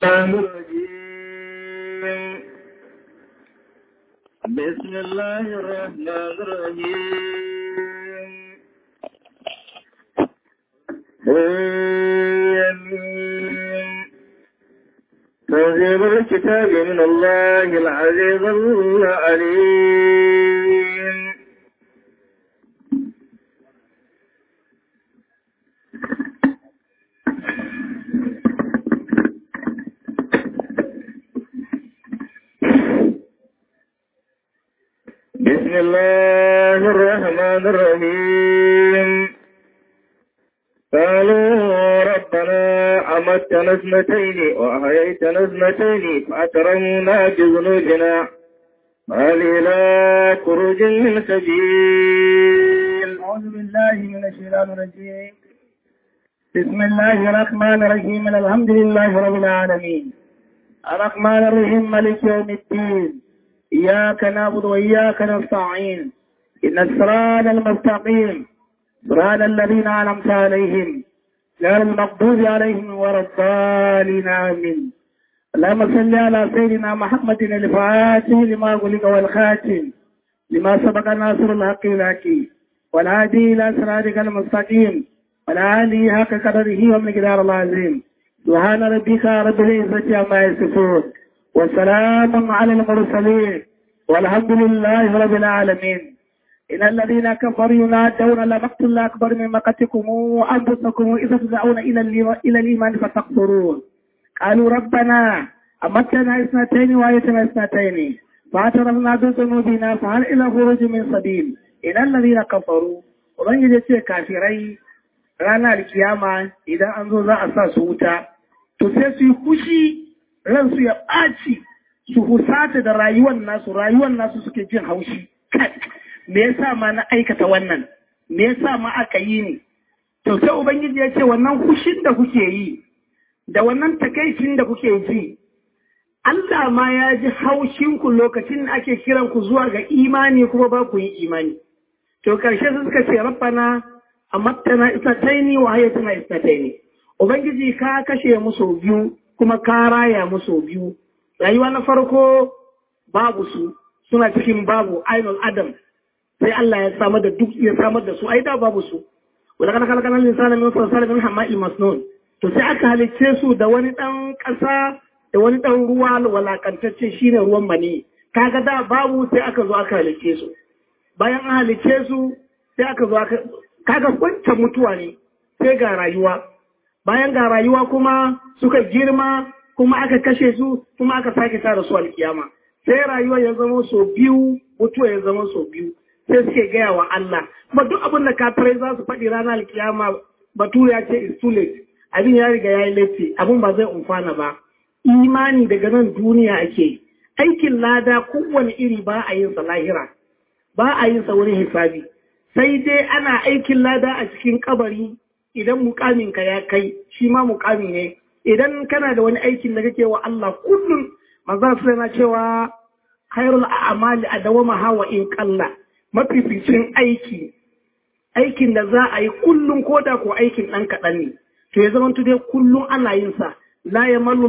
الرجيم بسم الله الرحمن الرحيم آمين تنزيل الكتاب من الله العزيز العليم بسم الله الرحمن الرحيم قالوا ربنا أمتنا اثنتين وأحييتنا اثنتين فأكرمنا بذنوبنا هل إلى خروج من سبيل أعوذ بالله من الشيطان الرجيم بسم الله الرحمن الرحيم الحمد لله رب العالمين الرحمن الرحيم مالك يوم الدين إياك نعبد وإياك نستعين إن الصراط المستقيم صراط الذين أنعمت عليهم غير المغضوب عليهم ولا الضالين آمين اللهم صل على سيدنا محمد الفاتح لما غلق والخاتم لما سبق ناصر الحق لك والهادي إلى صراطك المستقيم والعالي حق قدره ومقدار العظيم سبحان ربك رب العزة عما يصفون وسلام على المرسلين والحمد لله رب العالمين إن الذين كفروا ينادون لمقت الله أكبر من مقتكم أنفسكم إذا تدعون إلى إلى الإيمان فتكفرون قالوا ربنا أمتنا اثنتين وآيتنا اثنتين فاعترفنا بذنوبنا فهل إلى خروج من سبيل إن الذين كفروا ومن يجي كافرين ranar kiyama idan an zo za a sa su wuta to sai su yi fushi ransu ya ɓaci su husata da rayuwar nasu rayuwar nasu suke jin haushi me yasa ma na aikata wannan me yasa ma aka yi ni to sai ubangiji ya ce wannan hushin da kuke yi da wannan takaicin da kuke ji Allah ma ya ji haushin ku lokacin da ake kiran ku zuwa ga imani kuma ba ku yi imani to karshe su suka ce rabbana amattana isnataini wa hayatuna isnataini ubangiji ka kashe musu biyu kuma ka raya musu biyu rayuwa na farko babu su suna cikin babu ainul adam sai Allah ya samar da duk ya samar da su ai da babu su wala kana kana kana lisanan min salsalin min hama'il masnun to sai aka halicce su da wani dan kasa da wani dan ruwa walakantacce shine ruwan mani kaga da babu sai aka zo aka halicce su bayan an halicce su sai aka zo aka kaga wancan mutuwa ne sai ga rayuwa bayan ga rayuwa kuma suka girma kuma aka kashe su kuma aka sake tara su alkiyama sai rayuwa ya zama so biyu mutuwa ya zama so biyu sai suke gaya wa Allah kuma duk abin da kafirai za su faɗi ranar alkiyama batu ya ce is too late abin ya riga ya yi laifi abin ba zai umfana ba imani daga nan duniya ake aikin lada kowane iri ba a yin sa lahira ba a yin sa wurin hisabi sai dai ana aikin lada a cikin kabari idan mukaminka ya kai shi ma mukami ne idan kana da wani aikin da kake wa Allah kullum manzon sai na cewa khairul a'mali adawama hawa in qalla mafificin aiki aikin da za a yi kullum ko da ko aikin dan kaɗan ne to ya zama dai kullum ana yin sa la yamallu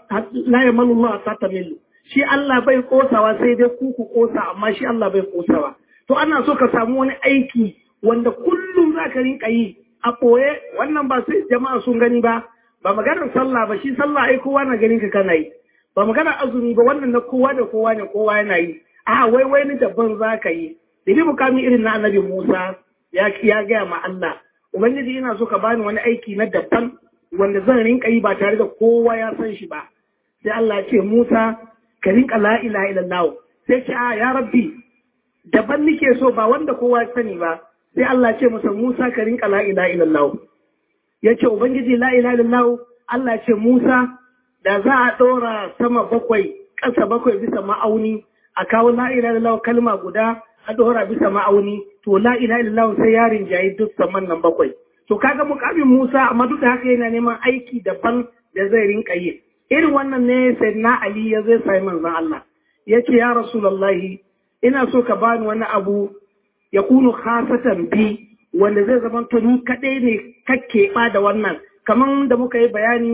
Allah ta tamillu shi Allah bai kosawa sai dai ku ku kosa amma shi Allah bai kosawa to ana so ka samu wani aiki wanda kullum za ka rinka yi a ɓoye wannan ba sai jama'a sun gani ba ba maganar sallah ba shi sallah ai kowa na ganin ka kana yi ba maganar azumi ba wannan na kowa da kowa ne kowa yana yi a wai wai ni daban za ka yi da mukami irin na annabi Musa ya ya gaya ma Allah ubangiji ina so ka bani wani aiki na daban wanda zan rinka yi ba tare da kowa ya san shi ba sai Allah ya ce Musa ka rinka la ilaha illallah sai ce a ya rabbi daban nike so ba wanda kowa sani ba sai Allah ce masa Musa ka rinka la ilaha illallah yace ubangiji la ilaha illallah Allah ce Musa da za a ɗora sama bakwai ƙasa bakwai bisa ma'auni a kawo la ilaha illallah kalma guda a ɗora bisa ma'auni to la ilaha illallah sai yarin jayi duk saman nan bakwai to kaga mukamin Musa amma duk da haka yana neman aiki daban da zai rinka yi irin wannan ne sai na Ali ya zai sai manzon Allah yace ya rasulullahi ina so ka bani wani abu ya kunu khasatan bi wanda zai zama to ni kadai ne kakke ba da wannan kaman da muka yi bayani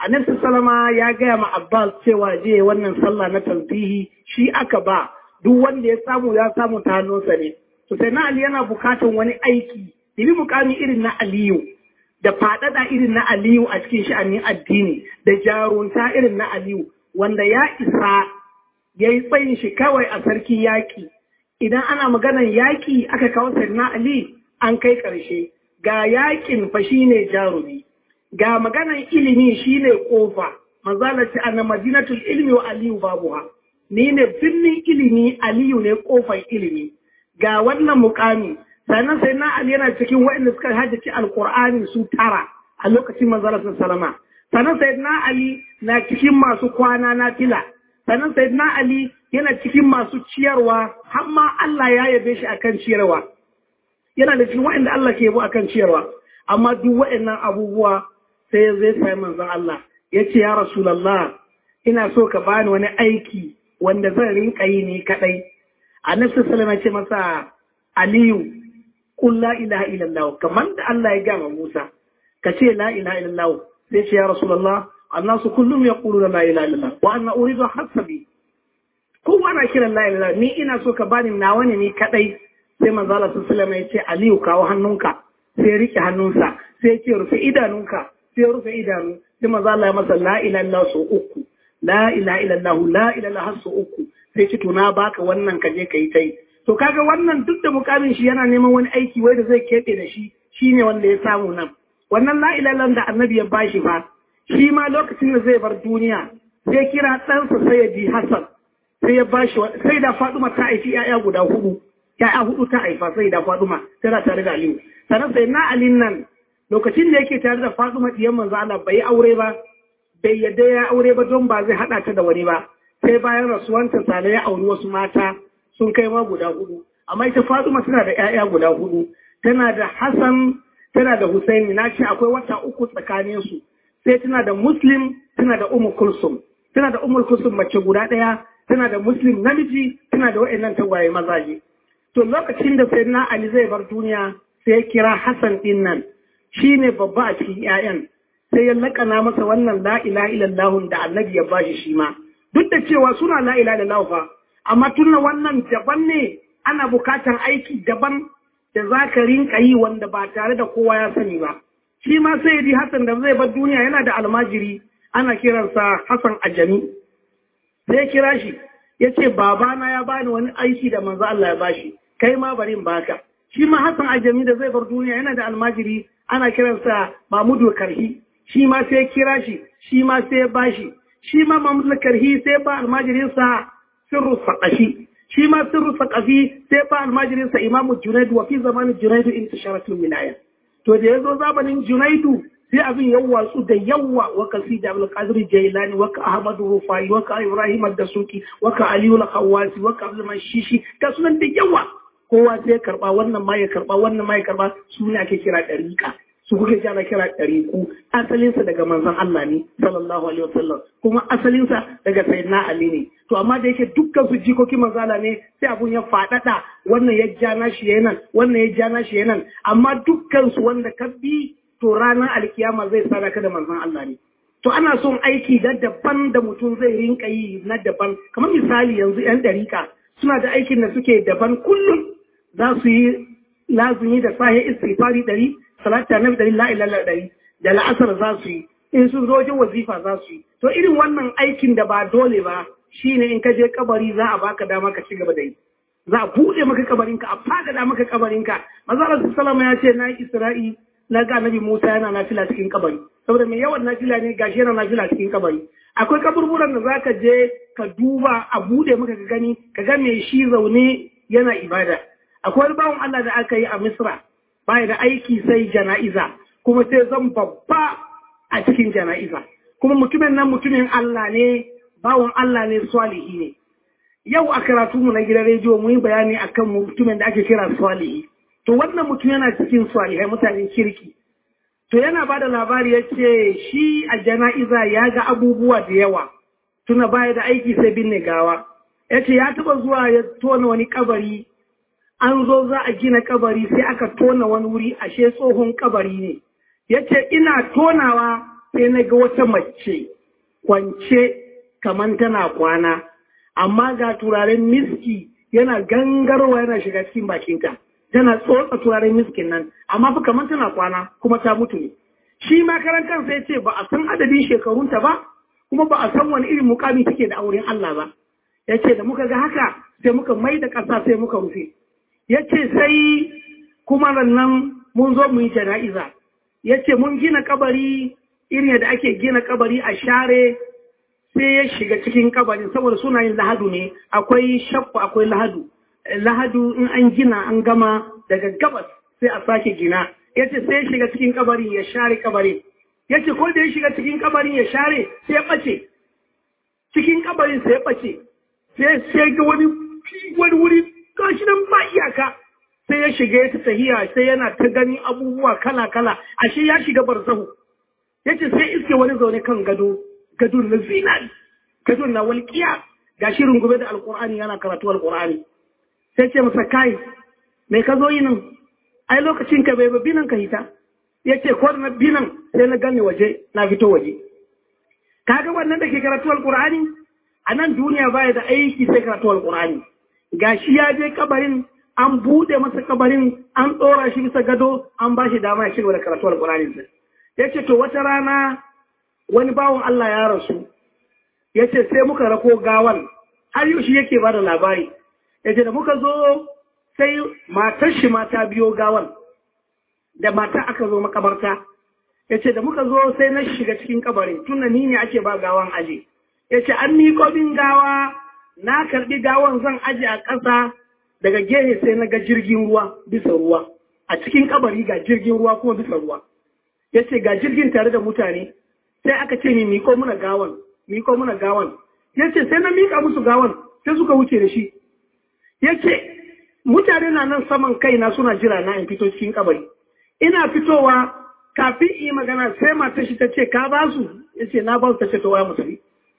annabi sallama ya gaya ma Abbas cewa je wannan sallah na tanzihi shi aka ba duk wanda ya samu ya samu ta hannunsa ne to sai na Ali yana bukatan wani aiki dibi mukami irin na Aliyu da faɗaɗa irin na Aliyu a cikin sha'anin addini da jarunta irin na Aliyu wanda ya isa ya yi tsayin shi kawai a sarki yaƙi idan ana maganan yaƙi aka kawo na Ali an kai ƙarshe ga yaƙin fa shine jarumi ga maganan ilimi shine ƙofa manzala ce ana madinatul ilmi wa aliyu babuha ni ne birnin ilimi aliyu ne ƙofar ilimi ga wannan mukami sannan sai na Ali yana cikin waɗanda suka haddace alkur'ani su tara a lokacin manzala salama sannan sai na Ali na cikin masu kwana na fila sannan sai na Ali yana cikin masu ciyarwa har ma Allah ya yabe shi akan ciyarwa yana da cikin waɗanda Allah ke yabo akan ciyarwa amma duk waɗannan abubuwa sai zai sai manzon Allah ya ce ya Rasulallah ina so ka bani wani aiki wanda zan rinka yi ni kadai annabi sallallahu alaihi ce masa Aliyu qul la ilaha illallah kamar da Allah ya gama Musa ka ce la ilaha illallah sai ce ya Rasulallah annasu kullum yaquluna la ilaha illallah wa anna uridu hasabi kowa na kiran la ilaha ni ina so ka bani nawa ne ni kadai sai manzo Allah sallallahu alaihi ya ce Aliyu kawo hannunka sai ya rike hannunsa sai ya ce rufe idanunka sai ya rufe idanu sai manzo Allah ya masa la ilaha illallah so uku la ilaha illallah la ilaha illallah so uku sai ce to na baka wannan ka je kai tai to kaga wannan duk da mukamin shi yana neman wani aiki wai da zai keɓe da shi shine wanda ya samu nan wannan la ilaha illallah da annabi ya bashi fa shi ma lokacin da zai bar duniya sai kira ɗansa sayyidi Hassan sai ya bashi sai da Faduma ta haifi 'ya'ya guda hudu ya'ya hudu ta haifa sai da Faduma tana tare da Aliyu sannan sai na Alin nan lokacin da yake tare da Faduma diyan manzo Allah bai aure ba bai yadda ya aure ba don ba zai hada ta da wani ba sai bayan rasuwanta sale ya auri wasu mata sun kai ma guda hudu amma ita Faduma tana da ƴaƴa guda hudu tana da Hassan tana da Husaini na ce akwai wata uku tsakanin su sai tana da Muslim tana da Ummu Kulsum tana da Ummu Kulsum mace guda ɗaya tana da Muslim namiji tana da wa'annan tagwaye mazaje to lokacin da Sayyidina Ali zai bar duniya sai ya kira Hassan din nan shi ne babba a cikin 'ya'yan sai ya lakana masa wannan la'ila ilallahun da annabi ya bashi shi ma duk da cewa suna la'ila ilallahu fa amma tunna wannan daban ne ana bukatar aiki daban da za ka rinka yi wanda ba tare da kowa ya sani ba shi ma sai di hassan da zai bar duniya yana da almajiri ana kiransa hassan ajami sai ya kira shi ya ce babana ya bani wani aiki da manzo Allah ya bashi kai ma bari in baka shi ma hassan ajami da zai bar duniya yana da almajiri ana kiransa Mahmudu Karhi shi ma sai kira shi shi ma sai ba shi shi ma Mahmudu Karhi sai ba almajirinsa Sirru Saqafi shi ma Sirru Saqafi sai ba almajirinsa Imamu Junaidu wa fi zamanin Junaidu intisharatul wilaya to da yazo zamanin Junaidu sai abin ya watsu da yawa wa kasi da Abdul Qadir Jailani wa ka Ahmad Rufai wa ka Ibrahim Ad-Dasuki wa ka Aliyu Al-Khawasi wa ka Abdul Mashishi ka sunan da yawa kowa sai karba wannan ma ya karba wannan ma ya karba su ne ake kira ɗariƙa su kuke ana kira ɗariƙu asalinsa daga manzon Allah ne sallallahu alaihi wasallam kuma asalinsa daga sayyidina Ali ne to amma da yake dukkan su jikokin manzala ne sai abun ya faɗaɗa wannan ya ja na shi yanan wannan ya ja na shi yanan amma dukkan su wanda ka bi to ranar alkiyama zai sana ka da manzon Allah ne to ana son aiki da daban da mutum zai rinka yi na daban kamar misali yanzu yan ɗariƙa suna da aikin da suke daban kullum za su yi lazumi da sahi istighfari ɗari salata na ɗari la ilaha ɗari da la'asar za su yi in sun zo wajen wazifa za su yi to irin wannan aikin da ba dole ba shine in ka je kabari za a baka dama ka ci gaba da yi za a buɗe maka kabarinka a fagada maka kabarinka maza Allah sallama ya ce na Isra'i na ga Nabi Musa yana nafila cikin kabari saboda mai yawan nafila ne gashi yana nafila cikin kabari akwai kaburburan da zaka je ka duba a buɗe maka ka gani ka ga me shi zaune yana ibada akwai wani bawan Allah da aka yi a Misra baya da aiki sai jana'iza kuma sai zan babba a cikin jana'iza kuma mutumin nan mutumin Allah ne bawan Allah ne swalihi ne yau a karatu mu na gidan rediyo mu yi bayani akan mutumin da ake kira swalihi to wannan mutum yana cikin swalihai mutanen kirki to yana ba da labari ya ce shi a jana'iza ya ga abubuwa da yawa tuna baya da aiki sai binne gawa ya ce ya taba zuwa ya tona wani kabari an zo za a gina kabari sai aka tona wani wuri ashe tsohon kabari ne ya ce ina tonawa sai na ga wata mace kwance kaman tana kwana amma ga turaren miski yana gangarwa yana shiga cikin bakinta tana tsotsa turaren miskin nan amma fa kaman tana kwana kuma ta mutu ne shi ma karan kansa ya ce ba a san adadin shekarunta ba kuma ba a san wani irin mukami take da auren Allah ba ya ce da muka ga haka sai muka mai da ƙasa sai muka rufe ya ce sai kuma nan mun zo mu yi jana'iza ya ce mun gina kabari irin yadda ake gina kabari a share sai ya shiga cikin kabarin saboda suna yin lahadu ne akwai shakku akwai lahadu lahadu in an gina an gama daga gabas sai a sake gina ya ce sai ya shiga cikin kabarin ya share kabarin ya ce ko da ya shiga cikin kabarin ya share sai ya ɓace cikin kabarin sai ya ɓace sai sai ga wani wani wuri gashi nan ba iyaka sai ya shiga ya tahiya sai yana ta gani abubuwa kala kala ashe ya shiga barzahu yace sai iske wani zaune kan gado gado na zinari gado na walƙiya gashi rungume da alƙur'ani yana karatu alƙur'ani sai ce masa kai me ka zo yi nan ai lokacin ka bai babi nan ka hita yace ko na binan sai na gane waje na fito waje kaga wannan da ke karatu alƙur'ani a nan duniya baya da aiki sai karatu alƙur'ani gashi ya je kabarin an buɗe masa kabarin an ɗora shi bisa gado an ba shi dama ya shiga da karatu alƙur'ani sai ya ce to wata rana wani bawan Allah ya rasu ya ce sai muka rako gawan har yau shi yake ba da labari ya ce da muka zo sai matar shi mata biyo gawan da mata aka zo makabarta ya ce da muka zo sai na shiga cikin kabarin tun ni ne ake ba gawan aje ya ce an miƙo bin gawa na karɓi gawan zan aje a ƙasa daga gehe sai na ga jirgin ruwa bisa ruwa a cikin kabari ga jirgin ruwa kuma bisa ruwa ya ce ga jirgin tare da mutane sai aka ce ni miko muna gawan miko muna gawan ya ce sai na mika musu gawan sai suka wuce da shi ya ce mutane na nan saman kaina suna jira na in fito cikin kabari ina fitowa kafin yi magana sai mata shi ta ce ka ba su ya ce na ba su ta ce to waya musulmi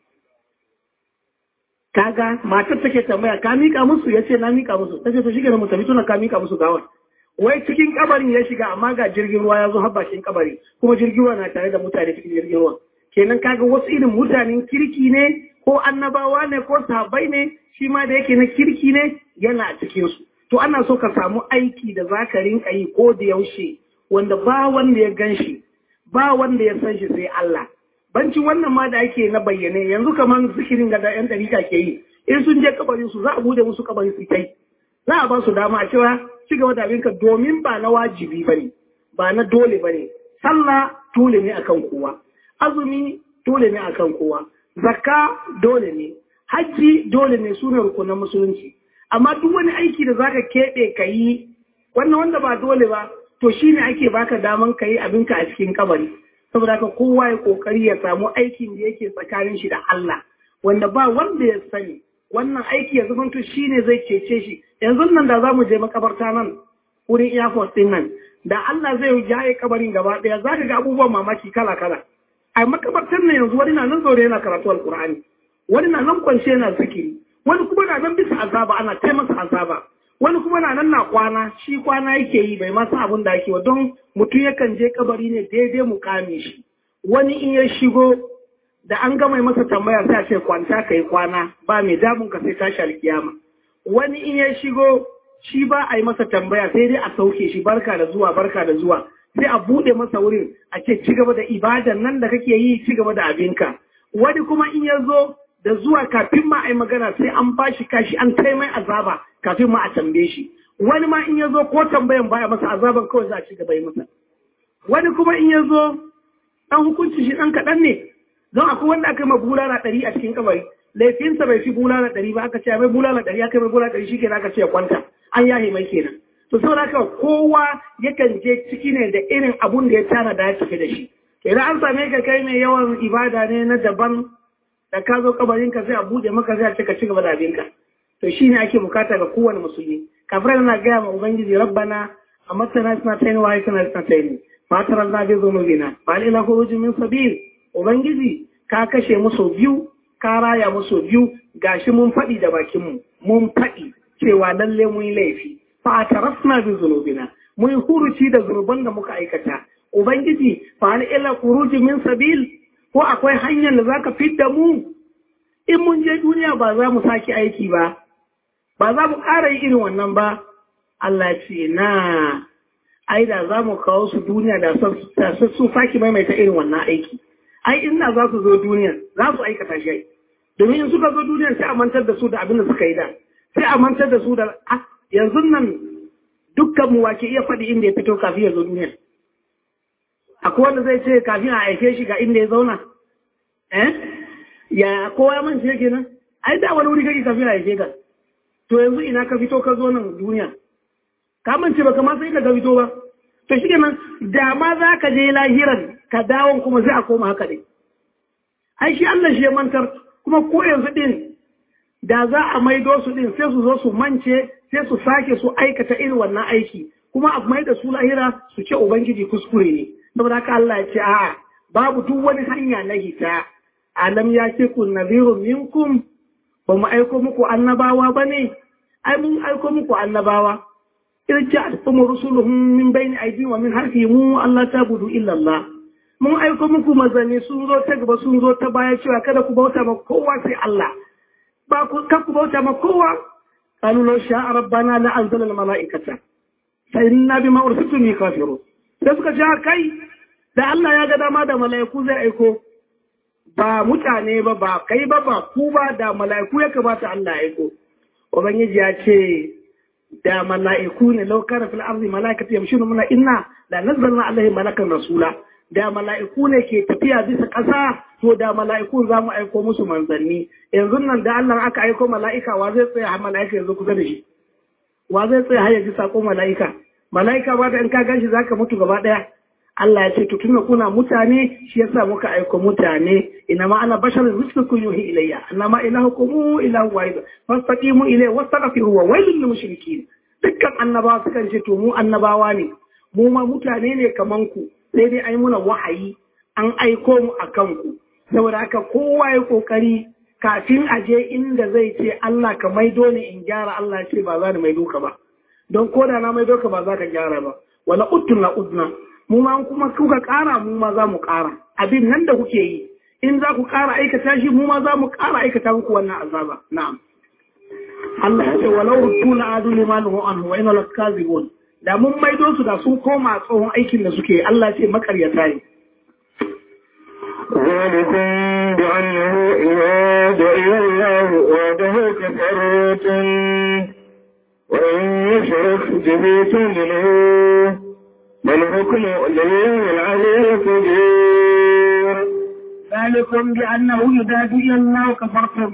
kaga matar take tambaya ka mika musu ya ce na mika musu ta ce to shi ke mu tafi tuna ka mika musu gawan wai cikin kabarin ya shiga amma ga jirgin ruwa ya zo har bakin kabari kuma jirgin ruwa na tare da mutane cikin jirgin ruwa kenan kaga wasu irin mutanen kirki ne ko annabawa ne ko sahabbai ne shi ma da yake na kirki ne yana a cikin su to ana so ka samu aiki da za ka rinka yi ko da yaushe wanda ba wanda ya gan shi ba wanda ya san shi sai Allah bancin wannan ma da ake na bayyane yanzu kamar zikirin ga da yan dariƙa ke yi in sun je kabarin su za a bude musu kabarin su kai za a ba su dama a cewa ci gaba da abinka domin ba na wajibi ba ne, ba na dole ba ne, sallah dole ne akan kowa, azumi dole ne akan kowa, zakka dole ne, hajji dole ne suna rukunan musulunci. Amma duk wani aiki da zaka keɓe ka yi, wannan wanda ba dole ba, to shi ne ake baka daman ka yi abinka a cikin kabari. Saboda haka kowa ya kokari ya samu aikin da yake tsakanin shi da Allah, wanda ba wanda ya sani, wannan aiki ya zamanto shi ne zai cece shi yanzu nan da za mu je makabarta nan wurin airport din nan da Allah zai jaye kabarin gaba daya za ka ga abubuwan mamaki kala kala a makabartar nan yanzu wani na nan zaure yana karatu alkur'ani wani na nan kwance yana zikiri wani kuma na nan bisa azaba ana tai masa azaba wani kuma na nan na kwana shi kwana yake yi bai masa abin da ake wa don mutum yakan je kabari ne daidai mu kame shi wani in ya shigo da an gama masa tambaya sai a ce kwanta kai kwana ba mai damun ka sai tashi alkiyama wani in ya shigo shi ba a yi masa tambaya sai dai a sauke shi barka da zuwa barka da zuwa sai a bude masa wurin a ce ci gaba da ibadan nan da kake yi ci gaba da abinka wani kuma in ya zo da zuwa kafin ma a yi magana sai an ba shi kashi an kai mai azaba kafin ma a tambaye shi wani ma in ya zo ko tambayan baya masa azaban kawai za a ci gaba yi masa wani kuma in ya zo dan hukunci shi dan kaɗan ne don akwai wanda aka yi ma bulala ɗari a cikin kabari laifinsa bai fi bulala ɗari ba aka ce mai bulala ɗari aka mai bulala ɗari shi kenan aka ce ya kwanta an yahe mai kenan to saboda haka kowa yakan je ciki ne da irin abun da ya tana da ya tafi da shi idan an same ka kai mai yawan ibada ne na daban da ka zo kabarin ka sai a buɗe maka sai a ce ka ci gaba da abinka to shi ne ake bukata ga kowane musulmi kafirai na gaya ma ubangiji rabbana a matana suna tayin wa suna suna tayin fatar na bi zunubina ba ila khurujin min sabil ubangiji ka kashe musu biyu ka raya musu biyu gashi mun faɗi da bakinmu mun faɗi cewa lalle mun yi laifi fa tarafna bi zunubina mun huruci da zunuban da muka aikata ubangiji fa hal illa khuruj min sabil ko akwai hanyar da zaka fidda mu in mun je duniya ba za mu saki aiki ba ba za mu ƙara yi irin wannan ba Allah ce na ai da za mu kawo su duniya da su saki maimaita irin wannan aiki ai inda za su zo duniya za su aikata shi domin in suka zo duniya sai a mantar da su da abin da suka yi da sai a mantar da su da yanzu nan dukkan mu wake iya faɗi inda ya fito kafin ya zo duniya akwai wanda zai ce kafin a aike shi ga inda ya zauna eh ya kowa ya mance yake nan ai da wani wuri kake kafin a aike ka to yanzu ina ka fito ka zo nan duniya ka mance baka ma sai ka fito ba to shi kenan da ma za ka je lahiran ka dawon kuma sai a koma haka ne ai shi Allah shi ya mantar kuma ko yanzu din da za a maido su din sai su zo su mance sai su sake su aikata irin wannan aiki kuma a mai da su lahira su ce ubangiji kuskure ne saboda haka Allah ya ce a'a babu duk wani hanya na hita alam ya ce kun nadhirun minkum ba mu aiko muku annabawa ba ne ai mun aiko muku annabawa irja'tum rusuluhum min bayni aydihim wa min harfihim Allah ta budu illa Allah mun aiko muku mazani sun zo ta gaba sun zo ta baya cewa kada ku bauta ma kowa sai Allah ba ku kan ku bauta ma kowa qalu law sha'a rabbana la anzala al mala'ikata fa inna bima ursiltum kafirun sai suka ce kai da Allah ya ga dama da mala'iku zai aiko ba mutane ba ba kai ba ba ku ba da mala'iku ya kamata Allah ya aiko ubangiji ya ce da mala'iku ne laukar fil arzi mala'ikatu yamshuna muna inna la nazzalna alaihi malakan rasula da mala'iku ne ke tafiya bisa ƙasa to da mala'iku za mu aiko musu manzanni yanzu nan da Allah aka aiko mala'ika wa zai tsaya har mala'ika yanzu kusa da shi wa zai tsaya har ya ji sako mala'ika mala'ika ba da in ka ganshi zaka mutu gaba daya Allah ya ce to tunda kuna mutane shi yasa muka aiko mutane ina ma ana basharun mislukum yuhi ilayya anna ma ilahukum ilahu wahid fastaqimu ilayhi wastaghfiru wa wailul lil mushrikeen dukkan annabawa sukan ce to mu annabawa ne mu ma mutane ne kaman ku sai dai ai muna wahayi an aiko mu akan ku saboda haka kowa ya kokari kafin a je inda zai ce Allah ka maido ni in gyara Allah ya ce ba za ni maido ka ba don koda na maido ka ba za ka gyara ba wala utna udna mu ma kuma kuka ƙara mu ma za mu ƙara abin nan da kuke yi in za ku ƙara aikata shi mu ma za mu ƙara aikata muku wannan azaba na'am Allah ya ce walau ruttu la adu limanuhu anhu wa inna lakazibun da mun maido su da sun koma tsohon aikin da suke Allah ce makaryata ne ذلكم بأنه إذا دعي الله وحده كفرت وإن يشرك به تؤمنوه والحكم لله العلي الكبير ذلكم بأنه إذا دعي الله كفرتم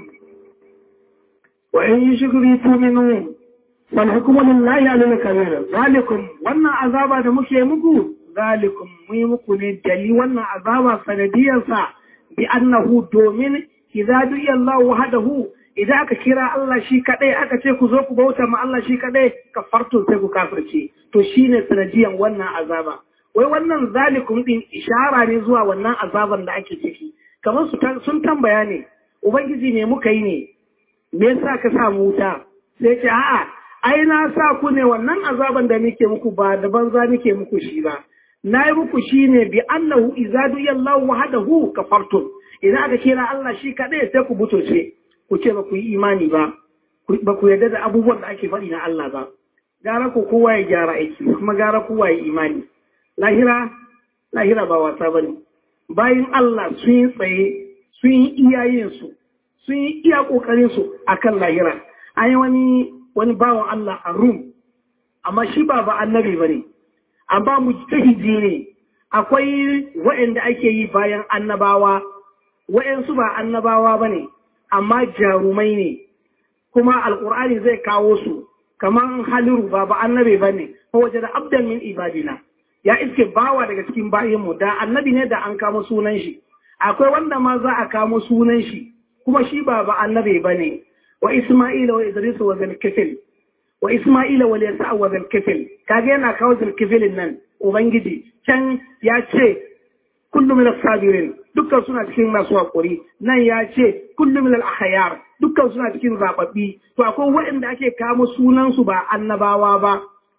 وإن يشرك به تؤمنون والحكم لله على الكبير ذلكم وانا عذابا da muke muku zalikum mu muku ne dali wannan azaba sanadiyar sa bi annahu domin idza du'iya Allah wahdahu idan aka kira Allah shi kadai aka ce ku zo ku bauta ma Allah shi kadai kafartu sai ku kafirce to shine sanadiyan wannan azaba wai wannan zalikum din ishara ne zuwa wannan azaban da ake ciki kamar su sun tambaya ne ubangiji ne muka yi ne me yasa ka sa mu wuta sai ce a'a ai na sa ku ne wannan azaban da nake muku ba da banza nake muku shi ba na yi muku shi ne bi annahu izadu yallahu wahdahu kafartum idan aka kira Allah shi kadai sai ku butoce ku ce ba ku yi imani ba ba ku yarda da abubuwan da ake faɗi na Allah ba gara ku kowa ya gyara aiki kuma gara kowa ya imani lahira lahira ba wasa bane bayan Allah sun yi tsaye sun yi iyayensu sun yi iya ƙoƙarinsu a kan lahira an yi wani wani bawan Allah a rum amma shi ba ba annabi ba ne amma mujtahidi ne akwai waɗanda ake yi bayan annabawa waɗansu ba annabawa ba ne amma jarumai ne kuma alƙur'ani zai kawo su kamar haliru ba ba annabi ba ne ko waje da abdan min ibadina ya iske bawa daga cikin bayinmu da annabi ne da an kama sunan shi akwai wanda ma za a kamo sunan shi kuma shi ba ba annabi ba ne wa isma'ila wa idris wa zalkifil wa isma'ila wa yasa wa zalkifil kage yana kawo zalkifilin nan ubangiji can ya ce kullum min sabirin dukkan suna cikin masu hakuri nan ya ce kullum min al dukkan suna cikin zababbi to akwai waɗanda ake kamo sunan su ba annabawa ba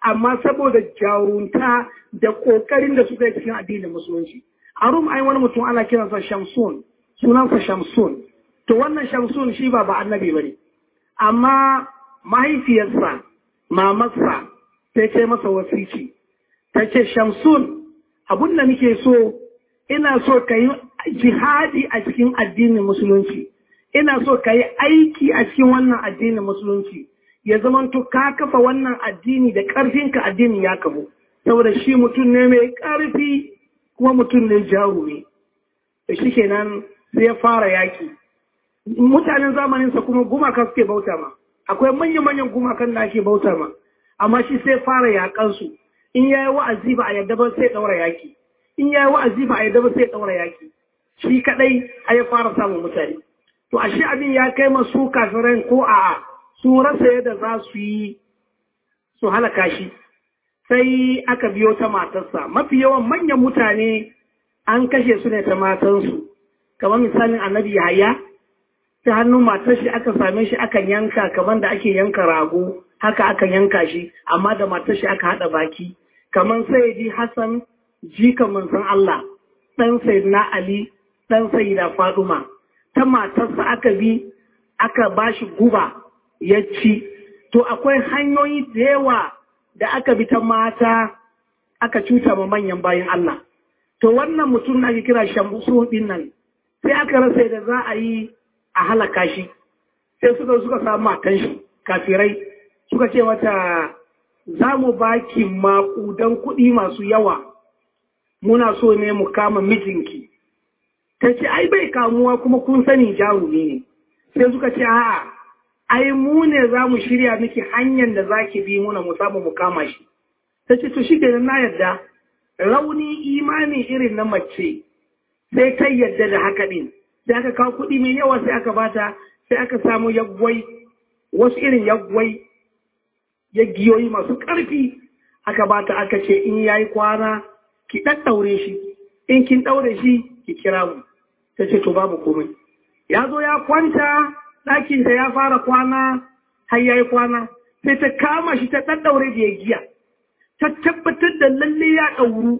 amma saboda jarunta da ƙoƙarin da suka yi cikin addinin musulunci a rum ai wani mutum ana kiransa shamsun sunansa shamsun to wannan shamsun shi ba ba annabi bane amma mahaifiyarsa mamarsa ta ce masa wasici ta ce shamsun abun da nake so ina so ka yi jihadi a cikin addinin musulunci ina so ka yi aiki a cikin wannan addinin musulunci ya zamanto ka kafa wannan addini da ƙarfinka addinin ya kafu saboda shi mutum ne mai ƙarfi kuma mutum ne jarumi da shi kenan sai ya fara yaki mutanen zamaninsa kuma gumaka suke bauta ma akwai manya-manyan gumakan da ake bauta ma amma shi sai fara yakansu in yayi wa'azi ba a yadda ba sai daura yaki in yayi wa'azi ba a yadda ba sai daura yaki shi kadai a ya fara samun mutane to ashe abin ya kai masu kafiran ko a'a su rasa yadda za su yi su halaka shi sai aka biyo ta matarsa mafi yawan manyan mutane an kashe su ne ta matansu kamar misalin annabi yahaya ta hannun matar shi aka same shi aka yanka kamar da ake yanka rago haka aka yanka shi amma da matar shi aka haɗa baki kamar sai ji hassan jika manzon Allah ɗan sayyidina ali ɗan sayyida faduma ta matarsa aka bi aka bashi guba ya ci to akwai hanyoyi da yawa da aka bi ta mata aka cuta ma manyan bayan Allah to wannan mutum na ake kira shamsu din nan sai aka rasa da za a yi a halaka shi sai suka suka samu matan shi kafirai suka ce mata za mu baki maƙudan kuɗi masu yawa muna so ne mu kama mijinki ta ce ai bai kamuwa kuma kun sani jarumi ne sai suka ce a'a ai mu ne za mu shirya miki hanyar da za ki bi muna mu samu mu kama shi ta ce to shi na yarda rauni imani irin na mace sai ta yadda da haka ɗin sai aka kawo kuɗi mai yawa sai aka bata sai aka samu yaggwai wasu irin yaggwai yaggiyoyi masu ƙarfi aka bata aka ce in yayi kwana ki ɗaɗɗaure shi in kin ɗaure shi ki kira mu ta ce to babu komai ya zo ya kwanta ɗakinta ya fara kwana har yayi kwana sai ta kama shi ta ɗaɗɗaure da ya giya ta tabbatar da lalle ya ɗauru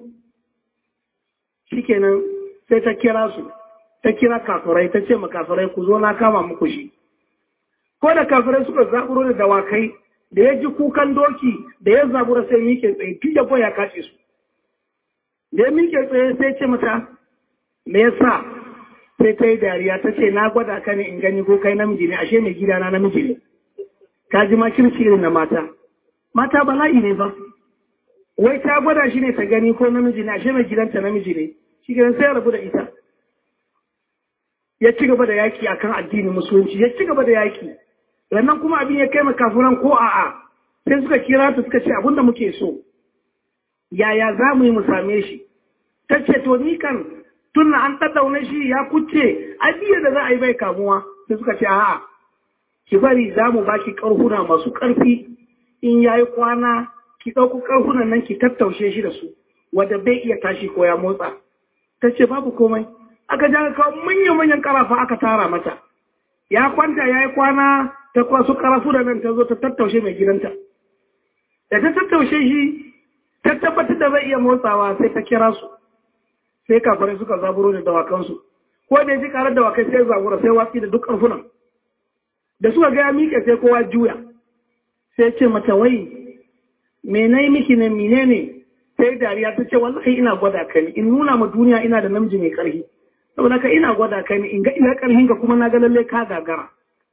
shikenan sai ta kira su ta kira kafirai ta ce ma kafirai ku zo na kama muku shi ko da kafirai suka zaburo da dawakai da ya ji kukan doki da ya zabura sai mike tsaye tun da ya kace su da ya mike tsaye sai ce mata me yasa sai ta yi dariya ta ce na gwada ka ne in gani ko kai namiji ne ashe mai gidana namiji ne ka ji ma kirci irin na mata mata bala'i ne ba wai ta gwada shi ne ta gani ko namiji ne ashe mai gidanta namiji ne shi gidan sai ya rabu da ita ya ci gaba da yaki akan addinin musulunci ya ci gaba da yaki sannan kuma abin ya kai makafuran ko a'a sai suka kira ta suka ce abin da muke so yaya za mu yi mu same shi ta ce to ni kan tunna an ɗaɗɗaune shi ya kuce abiyar da za a yi bai kamuwa sai suka ce a'a ki bari za mu baki ƙarfuna masu ƙarfi in ya yi kwana ki ɗauko ƙarfunan nan ki tattaushe shi da su wadda bai iya tashi ko ya motsa ta ce babu komai aka ja kawo manya-manyan ƙarafa aka tara mata ya kwanta ya yi kwana ta kwasu ƙarafu da nan ta zo ta tattaushe mai gidanta da ta tattaushe shi ta tabbatar da zai iya motsawa sai ta kira su sai kafirai suka zaburo da dawakansu ko da ya ji karar dawakai sai zabura sai watsi da duk ƙarfunan da suka ga ya miƙe sai kowa juya sai ce mata wai me na yi miki ne mine ne sai dariya ta ce wallahi ina gwada ka ni in nuna ma duniya ina da namiji mai ƙarfi saboda ka ina gwada ka ni in ga ina ƙarfin ka kuma na ga lalle ka gagara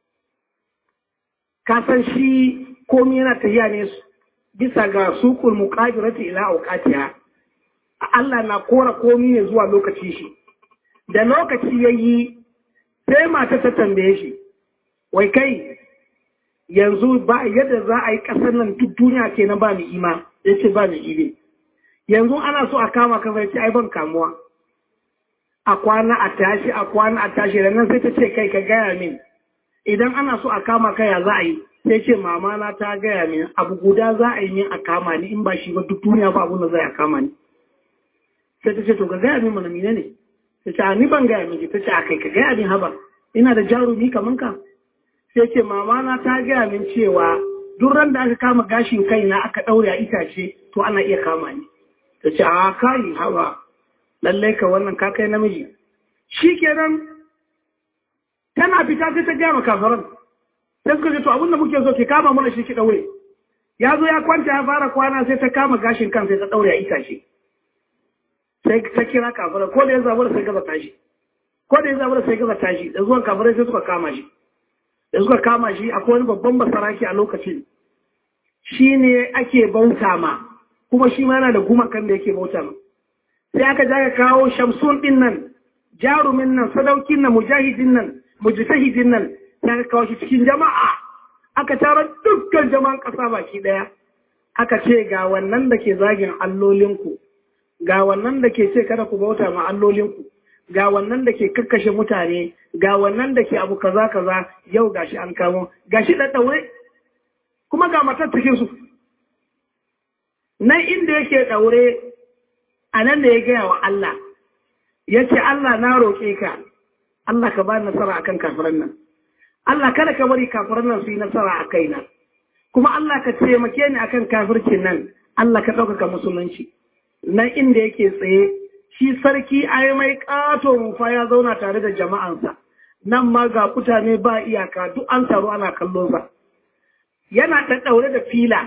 ka san shi komai yana tafiya ne bisa ga sukul muqadirati ila awqatiha Allah na kora komai ne zuwa lokaci shi da lokaci yayi sai mata ta tambaye shi wai kai yanzu ba yadda za a yi ƙasar nan duk duniya ke na ba ni ima ya ce ba ni ibe yanzu ana so a kama ka ce ai ban kamuwa a kwana a tashi a kwana a tashi da nan sai ta ce kai ka gaya min idan ana so a kama ka ya za a yi sai ce mama na ta gaya min abu guda za a yi min a kama ni in ba shi ba duk duniya ba abun da zai a kama ni sai ta ce to ka gaya min mana mine ne ta ce a ni ban gaya min ta ce a kai ka gaya min haba ina da jarumi kaman ka sai ce mama na ta gaya min cewa duk ran da aka kama gashin kaina aka ɗaure a itace to ana iya kama ni ta ce a kai hawa lallai ka wannan ka kai namiji shi kenan tana fita sai ta gaya kafaran sai suka ce to abinda muke so ki kama mana shi ki ɗaure ya zo ya kwanta ya fara kwana sai ta kama gashin kan sai ta ɗaure a itace sai ta kira kafaran ko da ya zabar sai gaza tashi ko da ya zabar sai gaza tashi da zuwan kafaran sai suka kama shi da suka kama shi akwai wani babban basaraki a lokacin shi ne ake bauta ma kuma shi ma yana da gumakan da yake bauta ma sai aka ja kawo shamsun din nan jarumin nan sadaukin nan mujahidin nan mujtahidin nan sai aka kawo shi cikin jama'a aka tara dukkan jama'an ƙasa baki ɗaya aka ce ga wannan da ke zagin allolinku ga wannan da ke ce kada ku bauta ma allolinku ga wannan da ke kakkashe mutane ga wannan da ke abu kaza kaza yau gashi an kamo gashi da daure kuma ga matar cikin su nan inda yake daure a nan da ya gaya wa Allah ya ce Allah na roƙe ka Allah ka ba nasara akan kafiran nan Allah kada ka bari kafiran nan su yi nasara a kaina kuma Allah ka taimake ni akan kafircin nan Allah ka ɗaukaka musulunci nan inda yake tsaye shi sarki ai mai ƙato rufa ya zauna tare da jama'ansa nan ma ga mutane ba iyaka duk an taru ana kallonsa yana ɗaɗɗaure da fila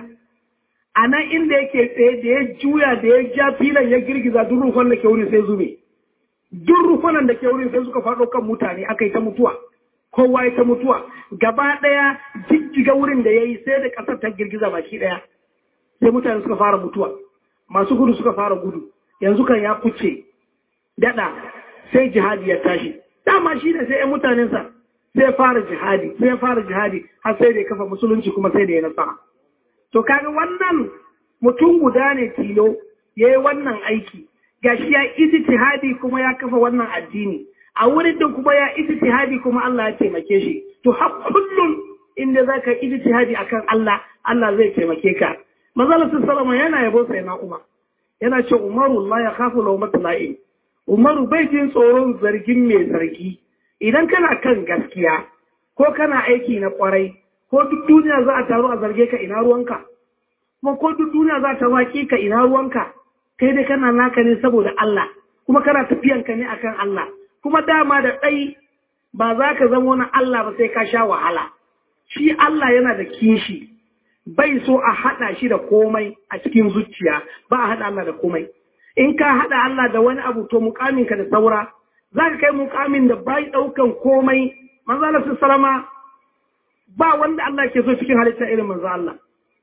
a nan inda yake tsaye da ya juya da ya ja filan ya girgiza duk rufan da ke wurin sai zube duk rufanan da ke wurin sai suka faɗo kan mutane aka yi ta mutuwa kowa ya ta mutuwa gaba ɗaya jijjiga wurin da ya yi sai da ƙasar ta girgiza baki ɗaya sai mutane suka fara mutuwa masu gudu suka fara gudu yanzu kan ya kuce daɗa sai jihadi ya tashi dama shi ne sai 'yan mutanensa sai fara jihadi sai fara jihadi har sai da ya kafa musulunci kuma sai da ya nasara to kaga wannan mutum guda ne tilo ya yi wannan aiki gashi ya ijtihadi kuma ya kafa wannan addini a wurin din kuma ya ijtihadi kuma Allah ya taimake shi to har kullum inda zaka ijtihadi akan Allah Allah zai taimake ka manzo sallallahu yana yabo sai na Umar yana ce Umaru la ya khafu lawmat la'in Umaru bai jin tsoron zargin mai zargi idan kana kan gaskiya ko kana aiki na kwarai ko duk duniya za a taru a zarge ka ina ruwanka kuma ko duk duniya za ta waƙi ka ina ruwanka kai dai kana naka ne saboda Allah kuma kana tafiyanka ne akan Allah kuma dama da ɗai ba za ka zama wani Allah ba sai ka sha wahala shi Allah yana da kishi bai so a haɗa shi da komai a cikin zuciya ba a haɗa Allah da komai in ka haɗa Allah da wani abu to mukaminka da saura za ka kai mukamin da bai ɗaukan komai manzo Allah salama ba wanda Allah ke so cikin halitta irin manzo Allah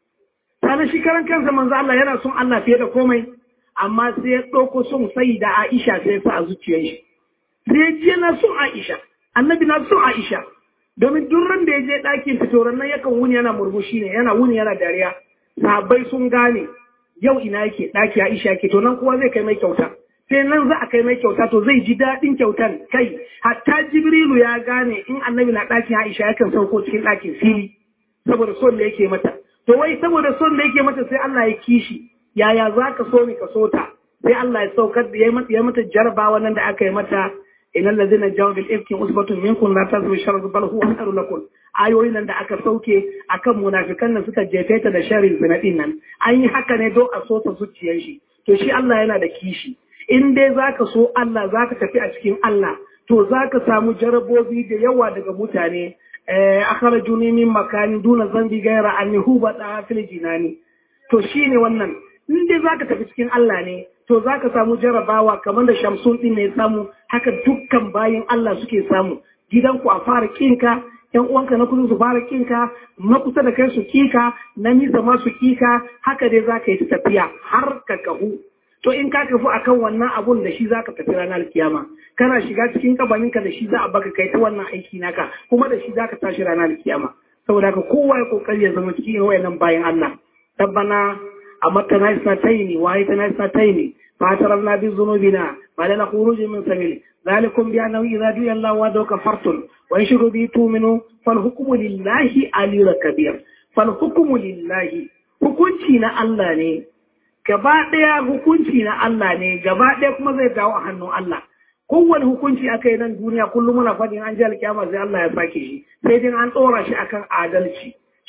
sanan shi karan kansa manzo Allah yana son Allah fiye da komai amma sai ya ɗauko son sai da Aisha sai ya sa a zuciyar shi sai ya ji yana son Aisha annabi na son Aisha domin duk ran da ya je ɗakin fitoran nan yakan wuni yana murmushi ne yana wuni yana dariya sahabbai sun gane yau ina yake ɗaki Aisha yake to nan kowa zai kai mai kyauta sai nan za a kai mai kyauta to zai ji daɗin kyautan kai hatta Jibrilu ya gane in annabi na ɗakin Aisha yakan sauko cikin ɗakin fili saboda son da yake mata to wai saboda son da yake mata sai Allah ya kishi yaya za ka so ni ka so ta sai Allah ya saukar da ya mata jarabawa nan da aka yi mata inal ladina jawu bil ifki usbatun minkum la tazmu sharru bal huwa khairun lakum ayoyin nan da aka sauke akan munafikan nan suka jefe ta da sharrin zina din nan an yi haka ne don a so ta zuciyar shi to shi Allah yana da kishi in dai zaka so Allah zaka tafi a cikin Allah to zaka samu jarabobi da yawa daga mutane akhrajuni min makani duna zambi gaira anni huba da fil jinani to shine wannan in dai zaka tafi cikin Allah ne to zaka samu jarabawa kamar da Shamsun din ne samu haka dukkan bayin Allah suke samu gidanku a fara kinka ‘yan uwanka na kusa su fara kinka, na kusa da kai su kika, na nisa ma su kika, haka dai za ka yi tafiya har ka kahu. To in ka kafu akan wannan abun da shi za ka tafi ranar kiyama, kana shiga cikin kabaninka da shi za a baka kai ta wannan aiki naka, kuma da shi za ka tashi ranar kiyama. Saboda haka kowa ya kokari ya zama cikin wayannan bayan Allah. Tabbana a matana isnataini, waye tana isnataini, فاعترفنا بذنوبنا فلنا خروج من سبيل ذلكم بأنه إذا دعي الله وحده كفرتم وإن شروا به تؤمنوا فالحكم لله علي الكبير فالحكم لله hukunci na Allah ne gaba ɗaya hukunci na Allah ne gaba ɗaya kuma zai dawo a hannun Allah kowane hukunci aka yi nan duniya kullum muna faɗin an ji alƙiyama sai Allah ya sake shi sai dai an ɗora shi akan adalci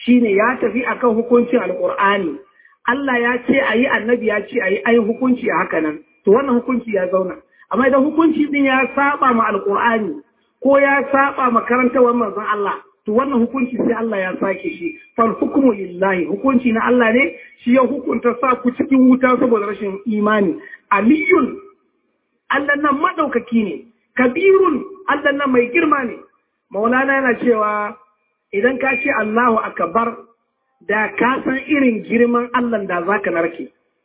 shine ya tafi akan hukuncin alqur'ani Allah ya ce ayi annabi ya ce ayi ayi hukunci a haka nan to wannan hukunci ya zauna amma idan hukunci din ya saba ma alqur'ani ko ya saba ma karantawar manzon Allah to wannan hukunci sai Allah ya sake shi fal hukmu lillahi hukunci na Allah ne shi ya hukunta sa ku cikin wuta saboda rashin imani aliyun Allah nan madaukaki ne kabirun Allah nan mai girma ne maulana yana cewa idan ka ce Allahu akbar da ka san irin girman Allah da zaka narke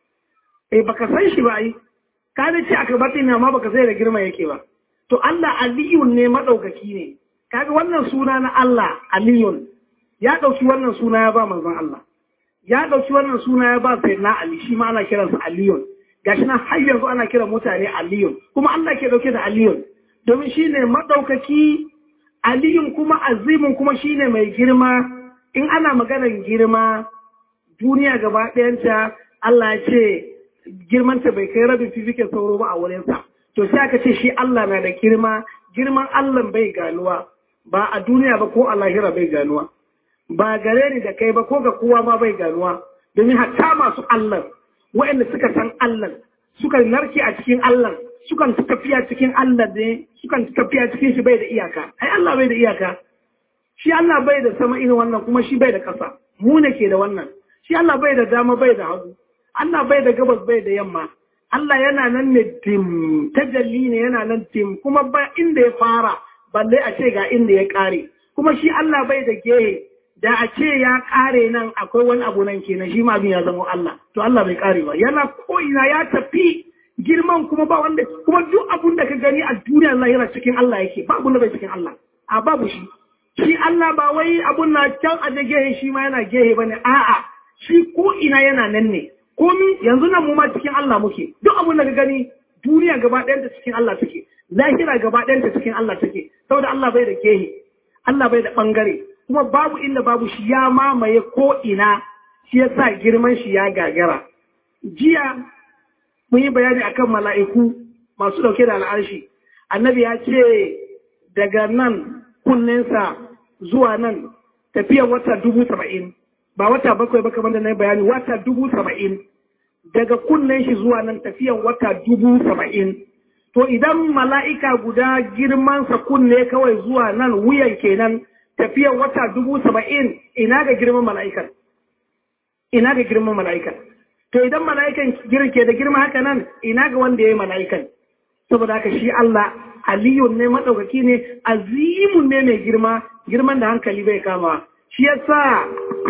eh baka san shi ba ai ka ce akbar ne amma baka sai da girma yake ba to Allah aliyun ne madaukaki ne kaga wannan suna na Allah aliyun ya ɗauki wannan suna ya ba manzon Allah ya ɗauki wannan suna ya ba sai na Ali shi ma ana kiransa aliyun gashi nan har yanzu ana kiran mutane aliyun kuma Allah ke ɗauke da aliyun domin shi ne maɗaukaki aliyun kuma azimin kuma shi ne mai girma in ana maganar girma duniya gaba ɗayanta Allah ya ce girmanta bai kai rabin fifikin sauro ba a wurinsa to sai aka ce shi Allah na da girma girman Allah bai ganuwa ba a duniya ba ko a lahira bai ganuwa ba gare ni da kai ba ko ga kowa ma bai ganuwa domin hatta masu Allah waɗanda suka san Allah suka narke a cikin Allah sukan tafiya cikin Allah ne sukan tafiya cikin shi bai da iyaka ai Allah bai da iyaka shi Allah bai da sama irin wannan kuma shi bai da ƙasa mu ne ke da wannan shi Allah bai da dama bai da hagu Allah bai da gabas bai da yamma Allah yana nan ne dim tajalli ne yana nan dim kuma ba inda ya fara balle a ce ga inda ya kare kuma shi Allah bai da gehe da a ce ya kare nan akwai wani abu nan kenan shi ma abin ya zama Allah to Allah bai kare ba yana ko ina ya tafi girman kuma ba wanda kuma duk abun da ka gani a duniya Allah yana cikin Allah yake ba abun da bai cikin Allah a babu shi shi Allah ba wai abun na can a gehe shi ma yana gehe bane a'a shi ko ina yana nan ne komi yanzu nan mu ma cikin Allah muke duk abun da ka gani duniya gaba ɗayanta cikin Allah take lahira gaba ɗayanta cikin Allah take saboda Allah bai da gehe Allah bai da ɓangare kuma babu inda babu shi ya mamaye ko ina shi yasa girman shi ya gagara jiya mun yi bayani akan mala'iku masu ɗauke da al'arshi annabi ya ce daga nan kunninsa zuwa nan tafiyar wata dubu saba'in ba wata bakwai ba kamar da na yi bayani wata dubu saba'in daga kunnen shi zuwa nan tafiyan wata dubu saba'in to idan mala'ika guda girmansa kunne kawai zuwa nan wuyan kenan tafiyan wata dubu saba'in ina ga girman mala'ikan ina ga girman mala'ikan to idan mala'ikan ke da girma haka nan ina ga wanda ya yi mala'ikan saboda haka shi Allah aliyun ne maɗaukaki ne azimun ne mai girma girman da hankali bai kama shi yasa